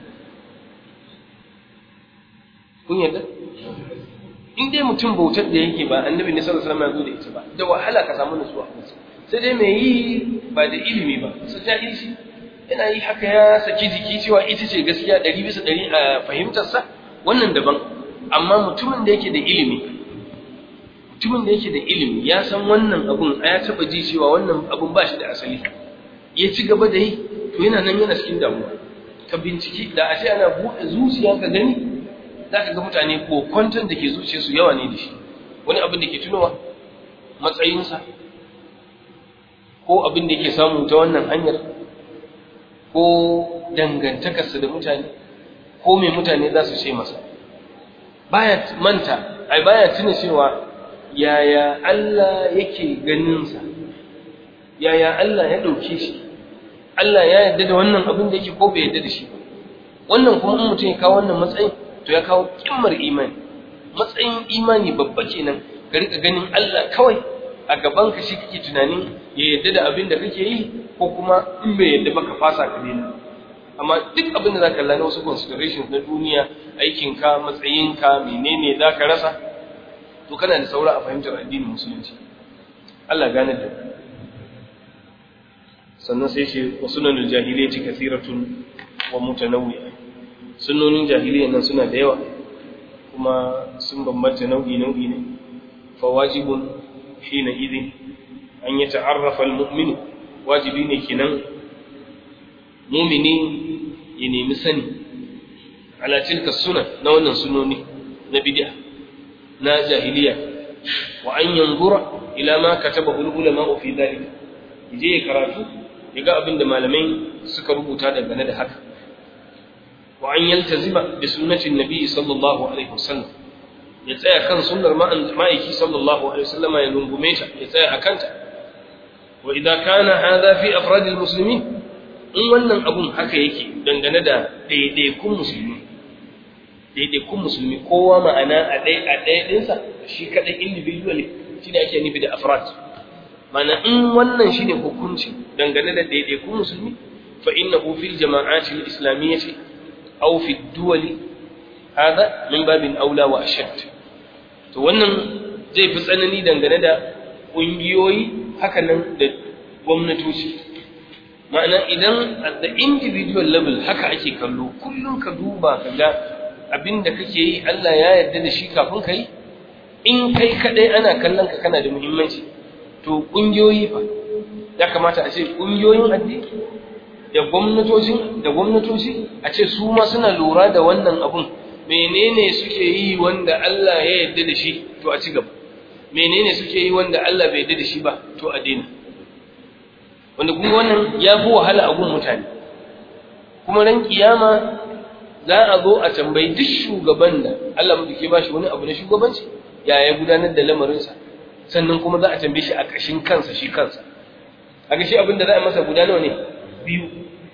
kun yarda in dai mutum bautar da yake ba annabi ne sallallahu alaihi wasallam ya zo da ita ba da wahala ka samu nutsuwa sai dai mai yi ba da ilimi ba su jahilci yana yi haka ya saki jiki cewa ita ce gaskiya ɗari bisa ɗari a fahimtarsa wannan daban amma mutumin da yake da ilimi mutumin da yake da ilimi ya san wannan abun ya taɓa ji cewa wannan abun ba shi da asali ya ci gaba da yi to yana nan yana cikin damuwa ka binciki da a ce ana buɗe zuciya ka gani za ka ga mutane ko kwanton da ke zuciyarsu yawa ne da shi wani abin da ke tunowa matsayinsa ko abin da yake samu ta wannan hanyar ko dangantakarsa da mutane ko mai mutane za su ce masa baya manta ai baya tuna cewa yaya Allah yake ganinsa yaya Allah ya ɗauke shi Allah ya yarda da wannan abin da yake ko bai yarda da shi ba wannan kuma in mutum ya kawo wannan matsayin to ya kawo kimmar imani matsayin imani babba kenan ka rika ganin Allah kawai a gaban ka shi kake tunanin ya yarda da abin da kake yi ko kuma in bai yarda ba ka fasa ka daina amma duk abin da zaka lana wasu considerations na duniya aikinka matsayinka menene zaka rasa to kana da saura a fahimtar addinin musulunci Allah gane da sannan sai ce wa sunanul jahiliyyati kathiratun wa mutanawwi'a sunnonin jahiliyya nan suna da yawa kuma sun bambanta nau'i nau'i ne fa wajibun hina idin an ya ta'arrafa al-mu'minu wajibi ne kenan mu'mini ya nemi sani ala tilka sunan na wannan sunoni na bid'a na jahiliya wa an yanzura ila ma katabahu al-ulama fi dhalika yaje ya karatu ya ga abin da malamai suka rubuta dangane da haka wa an yaltazima bi sunnatin nabi sallallahu alaihi wasallam ya tsaya kan sunnar ma'aiki sallallahu alaihi wasallam ya rungume ta ya tsaya a kanta wa idza kana hadha fi afrad almuslimin in wannan abun haka yake dangane da daidaikun musulmi daidaikun musulmi kowa ma'ana a ɗaya a ɗaya ɗinsa shi kaɗai individually shi da ake nufi da afrad mana in wannan shine hukunci dangane da daidaikun musulmi fa innahu fil jama'ati al-islamiyyati aw fi ad-duwali hada min babin aula wa ashad to wannan zai fi tsanani dangane da ƙungiyoyi haka nan da gwamnatoci ma'ana idan at the individual level haka ake kallo kullum ka duba ka ga abin da kake yi Allah ya yarda da shi kafin ka yi in kai kadai ana kallon ka kana da muhimmanci to ƙungiyoyi fa ya kamata a ce ƙungiyoyin addini da gwamnatocin da gwamnatoci a ce su ma suna lura da wannan abun menene suke yi wanda Allah ya yarda da shi to a ci gaba menene suke yi wanda Allah bai yarda da shi ba to a daina wanda kuma wannan ya fi wahala a gun mutane kuma ran kiyama za a zo a tambayi duk shugaban da Allah mu ke ba shi wani abu na shugabanci ya ya gudanar da lamarinsa sannan kuma za a tambaye shi a kashin kansa shi kansa a ga shi abin da za a masa guda nawa ne biyu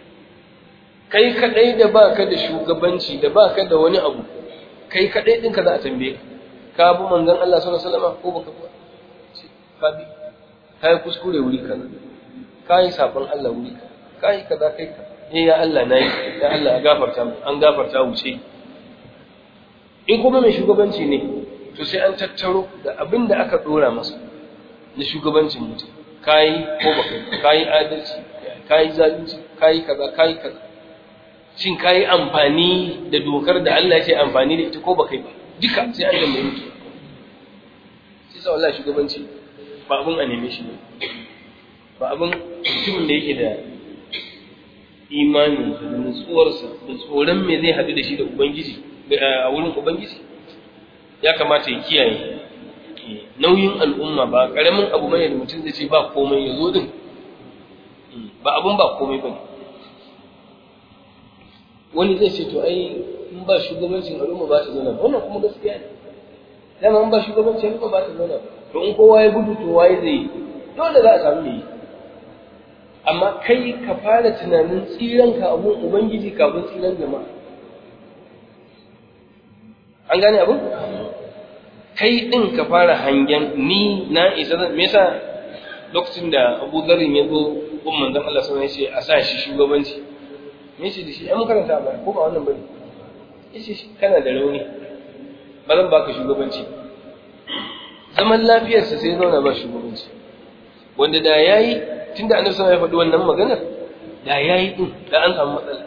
kai kadai da baka da shugabanci da baka da wani abu kai kadai ɗinka za a tambaye ka ka bi manzon Allah sallallahu alaihi wasallam ko baka ba ka bi kai kuskure wuri kaza kai sabon Allah wuri kaza kai kaza kai ka eh ya Allah nayi ya Allah ya gafarta mu an gafarta wuce in kuma mai shugabanci ne to sai an tattaro da abin da aka dora masa na shugabancin mutum kai ko baka kai adalci kai zalunci kai kaza kai kaza shin ka yi amfani da dokar da Allah ya ce amfani da ita ko ba kai ba duka sai an tambaye mutu sai sa wallahi shugabanci ba abin a neme shi ne ba abin mutumin da yake da imani da nutsuwarsa da tsoron me zai haɗu da shi da ubangiji a wurin ubangiji ya kamata ya kiyaye nauyin al'umma ba ƙaramin abu bane da mutum zai ce ba komai ya zo din ba abin ba komai bane wani zai ce to ai in ba shugabancin al'umma ba ta zauna ba wannan kuma gaskiya ne dama in ba shugabancin al'umma ba ta zauna ba to in kowa ya gudu to waye zai yi dole za a samu me yi amma kai ka fara tunanin tsiran ka abun ubangiji kafin tsiran jama'a an gane abun kai din ka fara hangen ni na isa me yasa lokacin da Abu Dharr ya zo gun manzon Allah sallallahu alaihi wasallam ya ce a sa shi shugabanci me ce da shi ai makaranta ba ko ba wannan bane yace shi kana da rauni ba zan baka shugabanci zaman lafiyarsa sai zauna ba shugabanci wanda da yayi tunda annabi sallallahu alaihi wasallam ya faɗi wannan maganar da yayi din da an samu matsala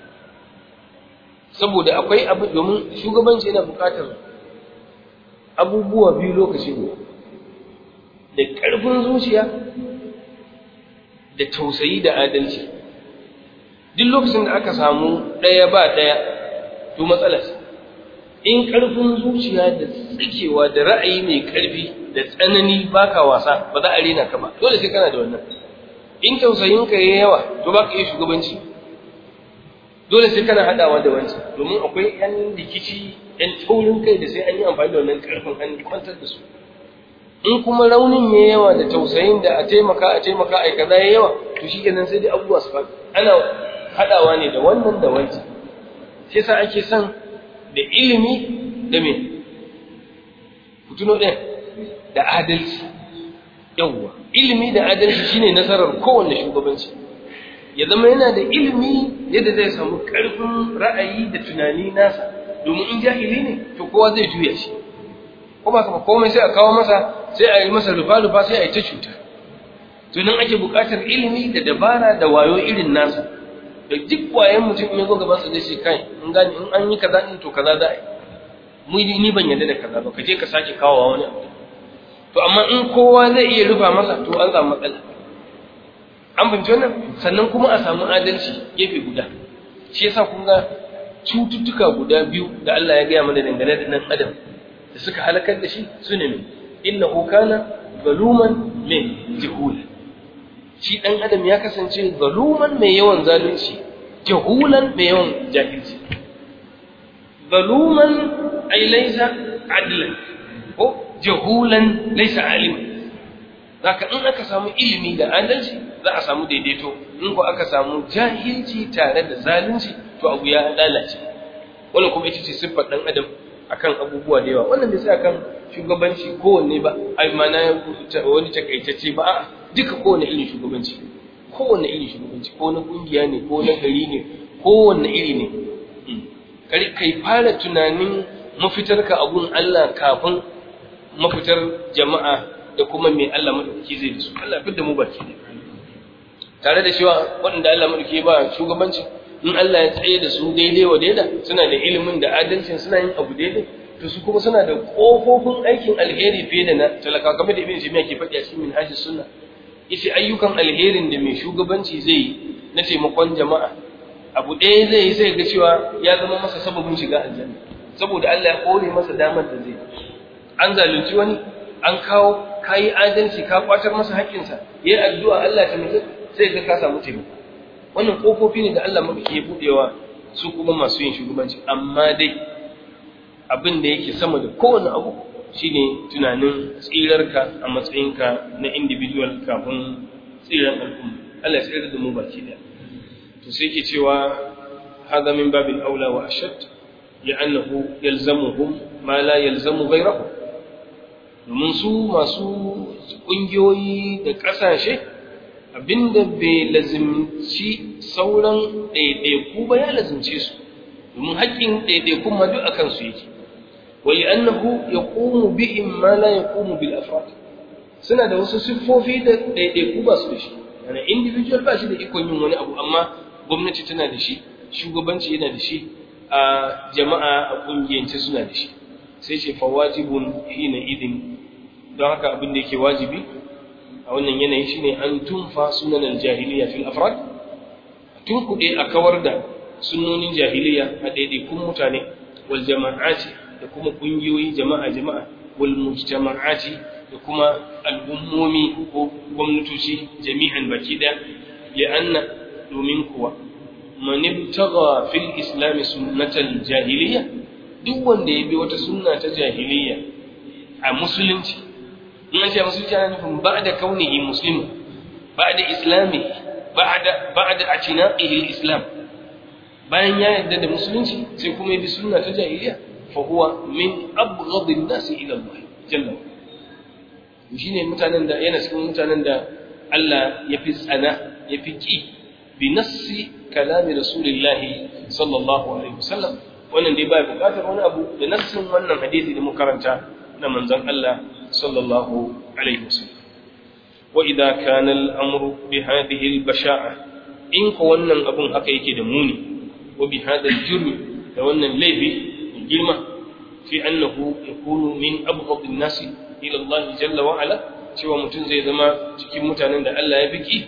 saboda akwai abu domin shugabanci yana buƙatar abubuwa biyu lokaci guda da ƙarfin zuciya da tausayi da adalci duk lokacin da aka samu ɗaya ba ɗaya to matsala ce in ƙarfin zuciya da tsikewa da ra'ayi mai ƙarfi da tsanani baka wasa ba za a rena ka ba dole sai kana da wannan in tausayin ka yayi yawa to baka iya shugabanci dole sai kana hadawa da wancan domin akwai yan rikici yan taurin kai da sai an yi amfani da wannan ƙarfin an kwantar da su in kuma raunin yayi yawa da tausayin da a taimaka a taimaka ai kaza yayi yawa to shi kenan sai dai abubuwa su faɗi ana haɗawa ne da wannan da wancan shi yasa ake son da ilimi da me ku tuno ɗaya da adalci yawwa ilimi da adalci shine nasarar kowanne shugabanci ya zama yana da ilimi yadda zai samu ƙarfin ra'ayi da tunani nasa domin in jahili ne to kowa zai juya shi ko ba komai sai a kawo masa sai a yi masa rufa-rufa sai a yi ta cuta to nan ake buƙatar ilimi da dabara da wayo irin nasa da duk wayan mutum in ya zo gaban sa zai ce kai in gani in an yi kaza din to kaza za a yi mu ni ban yarda da kaza ba ka je ka sake kawo wani abu to amma in kowa zai iya rufa masa to an samu matsala an fahimci wannan sannan kuma a samu adalci gefe guda shi yasa kun ga cututtuka guda biyu da Allah ya gaya mana dangane da nan adam da suka halakar da shi su ne mai innahu kana zaluman min jahul shi dan adam ya kasance zaluman mai yawan zalunci jahulan mai yawan jahilci zaluman ai laysa adlan ko jahulan laysa aliman zaka in aka samu ilimi da adalci za a samu daidaito in ko aka samu jahilci tare da zalunci to abu ya lalace wannan kuma ita ce siffar dan adam akan abubuwa da yawa wannan bai sai akan shugabanci kowanne ba ai mana wani takaitacce ba a'a duka kowanne irin shugabanci kowanne irin shugabanci ko na kungiya ne ko na gari ne kowanne iri ne kari kai fara tunanin mafitarka a gun Allah kafin mafitar jama'a da kuma mai Allah madaukaki zai da su Allah fitar da mu baki ne tare da cewa waɗanda Allah madaukaki ba shugabanci in Allah ya tsaye da su daidai wa daida suna da ilimin da adalcin suna yin abu daidai to su kuma suna da kofofin aikin alheri fiye da na talaka kamar da ibn Jami'a ke faɗi a cikin minhajus sunna yace ayyukan alherin da mai shugabanci zai yi na taimakon jama'a abu ɗaya zai yi sai ga cewa ya zama masa sababin shiga aljanna saboda Allah ya kore masa damar da zai an zalunci wani an kawo kayi adalci ka kwatar masa haƙƙinsa yayi addu'a Allah ta mutu sai ga ka samu taimako wannan kofofi ne da Allah maka ya budewa su kuma masu yin shugabanci amma dai abin da yake sama da kowane abu shine tunanin tsirarka a matsayinka na individual kafin tsiran al'umma Allah ya tsira da mu baki da to sai yake cewa hada min babil aula wa ashad li'annahu yalzamuhum ma la yalzamu ghayrahum domin su masu ƙungiyoyi da ƙasashe abinda bai lazimci sauran ɗaiɗaiku ba ya lazimce su domin haƙƙin ɗaiɗaikun ma duk akan su yake wali annahu yaqumu bihim ma la yaqumu bil afrad suna da wasu siffofi da ɗaiɗaiku ba su da shi yana individual ba shi da ikon yin wani abu amma gwamnati tana da shi shugabanci yana da shi a jama'a a ƙungiyance suna da shi sai ce fa wajibun hina idin don haka abin da yake wajibi a wannan yanayi shine an tunfa sunan aljahiliya fil afrad tun kuɗe a kawar da sunnonin jahiliya a ɗaiɗaikun mutane wal jama'ati da kuma ƙungiyoyi jama'a jama'a wal mujtama'ati da kuma al'ummomi ko gwamnatoci jami'an baki ɗaya li'anna domin kuwa man ibtagha fil islam sunnatal jahiliya duk wanda ya bi wata sunna ta jahiliya a musulunci in an ce musulunci ana nufin ba'da kaunihi muslim ba'da islami ba'da ba'da atinaqihi islam bayan ya yarda da musulunci sai kuma ya bi sunna ta jahiliya fa huwa min abghadin nas ila Allah jalla wa shine mutanen da yana cikin mutanen da Allah ya fi tsana ya fi ki bi nassi kalami rasulillahi sallallahu alaihi wasallam wannan dai bai bukatar wani abu da nassin wannan hadisi da muka karanta na manzon Allah sallallahu alaihi wasallam wa idza kana al-amru bi hadhihi al-basha'a in ko wannan abun haka yake da muni wa bi hadha al-jurm da wannan laifi girma fi annahu yakunu min abghad an-nas ila Allah jalla wa ala cewa mutum zai zama cikin mutanen da Allah ya biki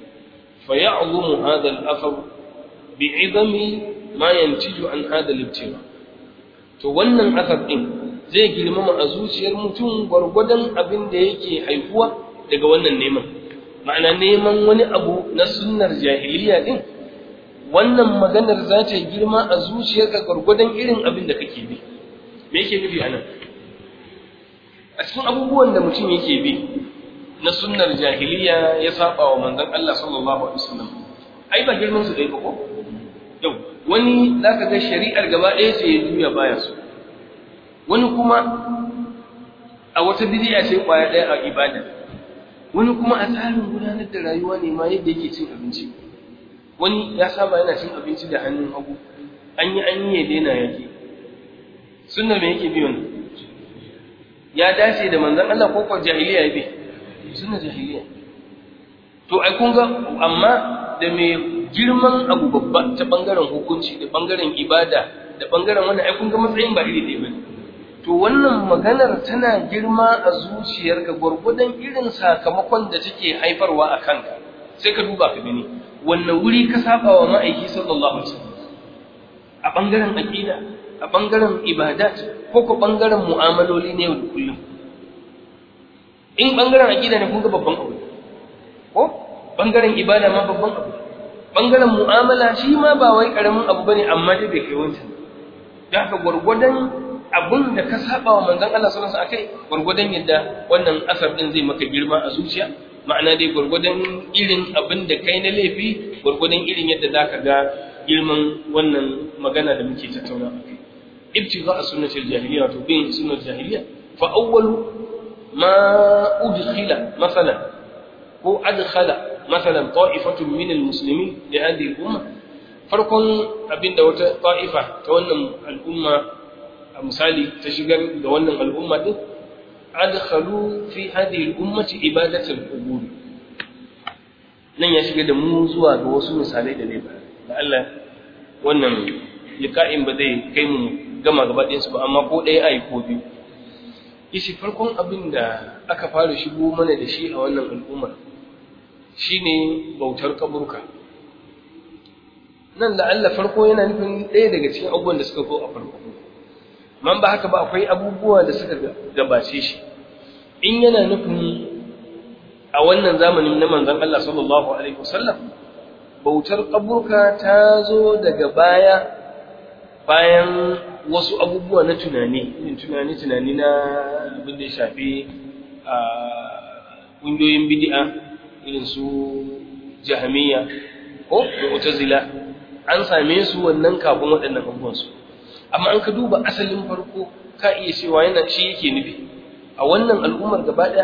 fa ya'zumu hadha al-athar bi'idami ma yantiju an hada libtira to wannan asar din zai girmama a zuciyar mutum gwargwadon abin da yake haifuwa daga wannan neman ma'ana neman wani abu na sunnar jahiliya din wannan maganar za ta yi girma a zuciyarka gwargwadon irin abin da kake bi me yake nufi a nan a cikin abubuwan da mutum yake bi na sunnar jahiliya ya saba wa manzon Allah sallallahu alaihi wasallam ai ba girman su dai ba ko yau wani za ka ga shari'ar gaba ɗaya ce ya juya baya su wani kuma a wata bidiya ce kwaya ɗaya a ibada wani kuma a tsarin gudanar da rayuwa ne ma yadda yake cin abinci wani ya saba yana cin abinci da hannun hagu an yi an yi ya daina yake sunnar me yake bi wannan ya dace da manzon Allah ko ko jahiliya ya bi sunnar jahiliya to ai kun ga amma da me girman abu babba ta bangaren hukunci da bangaren ibada da bangaren wannan ai kun ga matsayin ba iri ɗaya bane to wannan maganar tana girma a zuciyarka gwargwadon irin sakamakon da take haifarwa a kanka sai ka duba ka gani wannan wuri ka saba wa ma'aiki sallallahu alaihi wasallam a bangaren aqida a bangaren ibadat ko ko bangaren mu'amaloli ne yau da kullum in bangaren aqida ne kun ga babban abu ko bangaren ibada ma babban abu bangaren mu'amala shi ma ba wai karamin abu bane amma dai bai kai wancan da haka gwargwadon abin da ka saba wa manzon Allah sallallahu alaihi wasallam akai gwargwadon yadda wannan asar din zai maka girma a zuciya ma'ana dai gwargwadon irin abin da kai na laifi gwargwadon irin yadda zaka ga girman wannan magana da muke tattauna akai ibtigha sunnatul jahiliya to bin sunnatul jahiliya fa awwalu ma udkhila masalan ko adkhala masalan ta'ifatun min almuslimin li hadhihi al-umma farkon abinda wata ta'ifa ta wannan al'umma a misali ta shigar da wannan al'umma din adkhalu fi hadhihi al-ummati ibadatul qubur nan ya shiga da mu zuwa ga wasu misalai da ne ba da Allah wannan liqa'in ba zai kai mu gama gaba ɗayan su ba amma ko ɗaya ai ko biyu yace farkon abin da aka fara shigo mana da shi a wannan al'ummar shine bautar kaburka nan da Allah farko yana nufin ɗaya daga cikin abubuwan da suka zo a farko man ba haka ba akwai abubuwa da suka gabace shi in yana nufin a wannan zamanin na manzon Allah sallallahu alaihi wasallam bautar kaburka ta zo daga baya bayan wasu abubuwa na tunani irin tunani tunani na abin da ya shafi a ƙungiyoyin bid'a irin su jahamiya ko mu'tazila an same su wannan kafin waɗannan abubuwan su amma an ka duba asalin farko ka iya cewa yana shi yake nufi a wannan al'ummar gaba ɗaya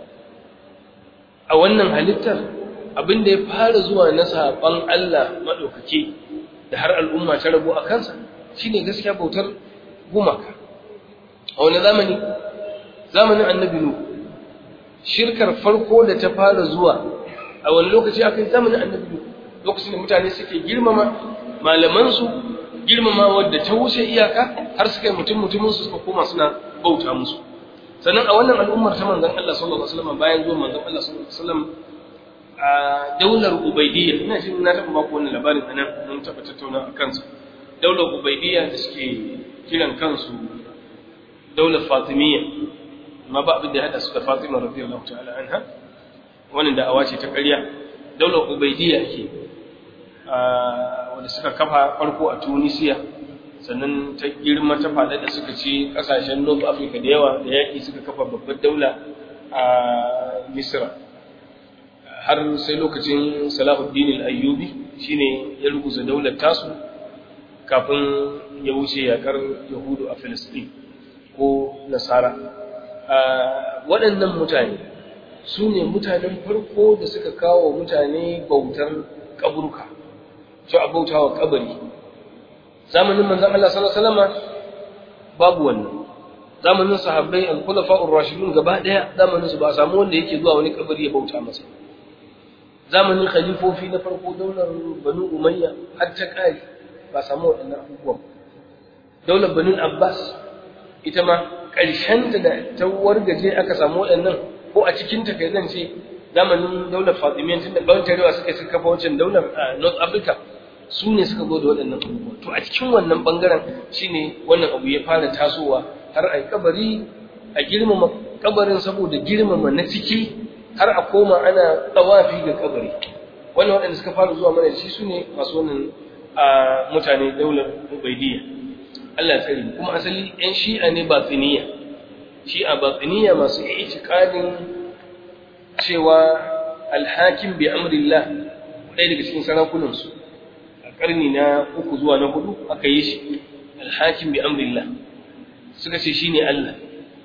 a wannan halittar abin da ya fara zuwa na saɓan Allah maɗaukaki da har al'umma ta rabu a kansa shine gaskiya bautar gumaka a wani zamani zamanin annabi nuhu shirkar farko da ta fara zuwa a wani lokaci aka yi zamanin annabi lokacin da mutane suke girmama malamansu girmama wadda ta wuce iyaka har suka yi mutum mutumin su suka koma suna bauta musu sannan a wannan al'ummar ta manzon Allah sallallahu alaihi wasallam bayan zuwan manzon Allah sallallahu alaihi wasallam a daular ubaidiyya ina jin na taɓa baku wannan labarin anan mun taɓa tattauna a kansa daular ubaidiyya da suke kiran kansu daular fatimiyya amma ba abin da ya hada su da Fatima radiyallahu ta'ala anha wannan da awace ta ƙarya daular Ubaidiyya ke wanda suka kafa farko a Tunisia sannan ta girma ta fada da suka ci kasashen North Africa da yawa da yaki suka kafa babbar daula a Misra har sai lokacin Salahuddin al-Ayyubi shine ya ruguza daular tasu kafin ya wuce yakar Yahudu a Palestine ko Nasara waɗannan mutane su ne mutanen farko da suka kawo mutane bautar kaburka su a bauta wa kabari zamanin manzan Allah sallallahu babu wannan zamanin sahabbai al-khulafa'ur rashidun gaba daya zamanin su ba samu wanda yake zuwa wani kabari ya bauta masa zamanin khalifofi na farko daular banu umayya har ta kare ba samu waɗannan abubuwan daular banu abbas ita ma ƙarshen da ta wargaje aka samu waɗannan ko a cikin ta kai zan ce zamanin daular Fatimiyya tun da ɓawon tarewa suka suka kafa wancan daular a North Africa su ne suka zo da waɗannan abubuwa to a cikin wannan ɓangaren shine wannan abu ya fara tasowa har a yi kabari a girmama kabarin saboda girmama na ciki har a koma ana tsawafi ga kabari wannan waɗanda suka fara zuwa mana da shi su ne masu wannan mutane daular Ubaidiyya Allah tsari kuma asali ‘yan shi'a ne batsiniya shi'a batsiniya masu itikadin cewa alhakin bi amrillah ɗaya daga cikin sarakunansu a ƙarni na uku zuwa na hudu aka yi shi alhakin bi amrillah suka ce shine Allah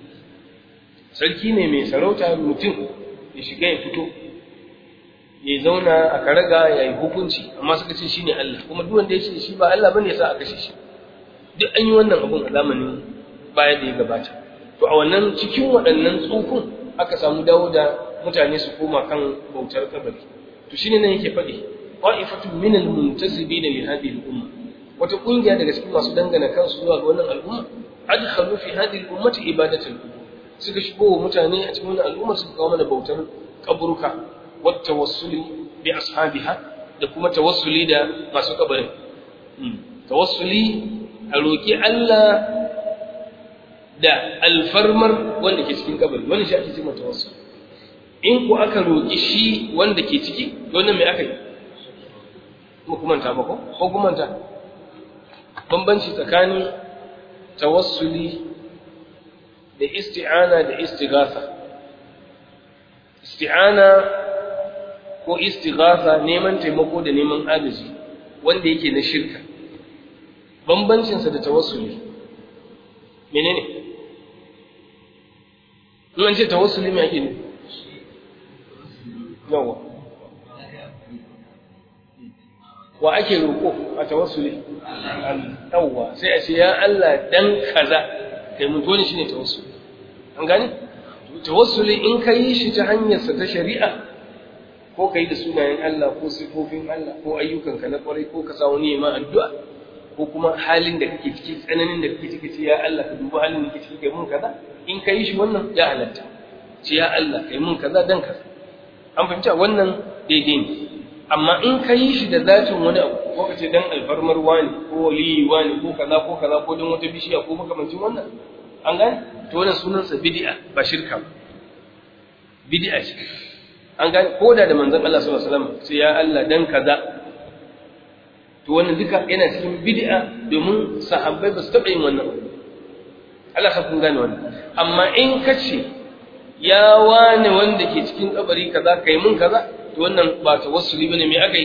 sarki ne mai sarauta mutum ya shiga ya fito ya zauna a karaga ya yi hukunci amma suka ce shine Allah kuma duk wanda ya ce shi ba Allah bane ya sa a kashe shi duk an yi wannan abun a zamanin baya da ya gabata to a wannan cikin waɗannan tsufin aka samu dawo da mutane su koma kan bautar kabari to shine nan yake faɗi qa'ifatun min al-muntasibina li hadhihi al-umma wata kungiya daga cikin masu dangana kansu zuwa ga wannan al'umma adkhalu fi hadhihi al-ummati ibadatul qubur suka shigo wa mutane a cikin wannan al'umma suka kawo mana bautar kaburuka wa tawassuli bi ashabiha da kuma tawassuli da masu kabarin tawassuli a roki Allah da alfarmar wanda ke cikin kabari wannan shi ake cewa tawassul in ku aka roki shi wanda ke ciki wannan me aka yi mu kuma ta ba ko ko kuma ta bambanci tsakanin tawassuli da isti'ana da istighatha isti'ana ko istighatha neman taimako da neman agaji wanda yake na shirka bambancinsa da tawassuli menene in an ce tawassuli me ake nufi yawa wa ake roƙo a tawassuli yawa sai a ce ya Allah dan kaza kai mun dole shine tawassuli an gane tawassuli in ka yi shi ta hanyarsa ta shari'a ko ka yi da sunayen Allah ko sifofin Allah ko ayyukanka na kwarai ko ka sa wani ma addu'a ko kuma halin da kake ciki tsananin da kake ciki ce ya Allah ka duba halin da kake ciki kai mun kaza in ka yi shi wannan ya halatta ce ya Allah kai mun kaza dan kaza an fahimci wannan daidai ne amma in ka yi shi da zatin wani abu ko ka ce dan alfarmar wani ko waliyi wani ko kaza ko kaza ko dan wata bishiya ko makamancin wannan an gane to wannan sunansa bid'a ba shirka ba bid'a ce an gane ko da da manzon Allah sallallahu alaihi wasallam sai ya Allah dan kaza to wannan duka yana cikin bid'a domin sahabbai ba su taɓa yin wannan Allah sa kun gane wannan amma in ka ce ya wane wanda ke cikin kabari kaza kai mun kaza to wannan ba tawassuli bane me aka yi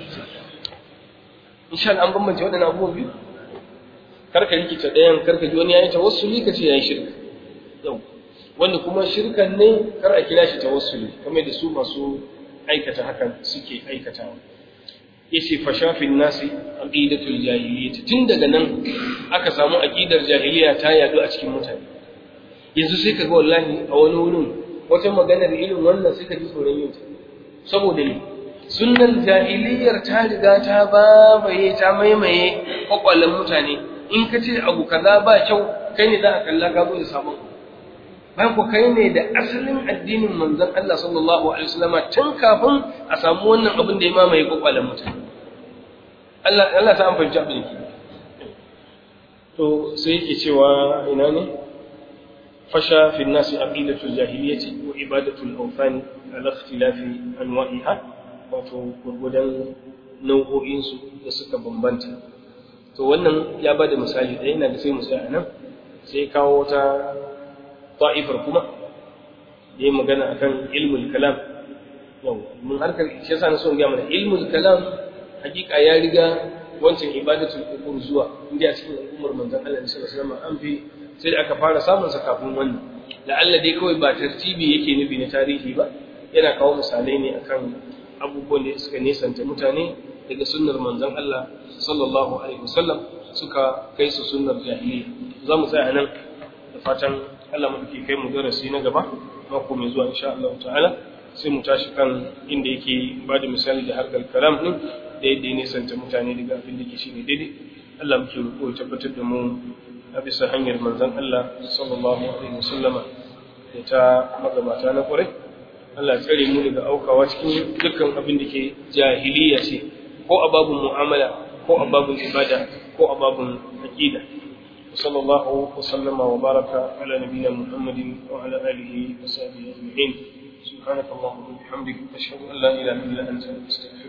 insha Allah an bambance waɗannan abubuwan biyu karka rikice ɗayan karka ji wani yayi tawassuli ka ce yayi shirka yau wanda kuma shirkan ne kar a kira shi tawassuli kamar da su masu aikata hakan suke aikatawa yace fa shafin nasi aqidatul jahiliyyah tun daga nan aka samu aqidar jahiliya ta yadu a cikin mutane yanzu sai kaga wallahi a wani wurin wata maganar irin wannan sai ka ji tsoron yin ta saboda ne sunnan jahiliyyar ta riga ta babaye ta maimaye kwakwalen mutane in ka ce abu kaza ba kyau kai ne za a kalla ka zo da sabon bayan ku kai ne da asalin addinin manzon Allah sallallahu alaihi wasallama tun kafin a samu wannan abin da ya mamaye kwakwalen mutane Allah Allah ta amfani abin ki to sai yake cewa ina ne fasha fi nasi aqidatul jahiliyyati wa ibadatul awthani ala ikhtilafi anwa'iha wato gurgudan nau'o'in su da suka bambanta to wannan ya bada misali da yana da sai mu a nan sai kawo ta ta'ifar kuma da yi magana akan ilmul kalam yau mun harkar shi yasa na so in ga mana ilmul kalam hakika ya riga wancan ibadatul qubur zuwa inda a cikin al'ummar manzon Allah sallallahu alaihi wasallam an fi sai da aka fara samun sa kafin wannan la'alla dai kawai ba tartibi yake nufi na tarihi ba yana kawo misalai ne akan abubuwan da suka nesanta mutane daga sunnar manzon Allah sallallahu alaihi wasallam suka kai su sunnar jahiliya za mu tsaya nan da fatan Allah mu ke kai mu darasi na gaba mako mai zuwa insha Allah ta'ala sai mu tashi kan inda yake ba da misali da harkar kalam din da yadda ya nisanta mutane daga abin da ke shine daidai Allah muke roƙo ya tabbatar da mu a bisa hanyar manzon Allah sallallahu alaihi wasallama da ta magabata na ƙwarai Allah tsare mu daga aukawa cikin dukkan abin da ke jahiliya ce ko a babun mu'amala ko a babun ibada ko a babun aqida وصلى الله وسلم وبارك على نبينا محمد وعلى اله وصحبه اجمعين سبحانك اللهم وبحمدك اشهد ان لا اله الا انت استغفرك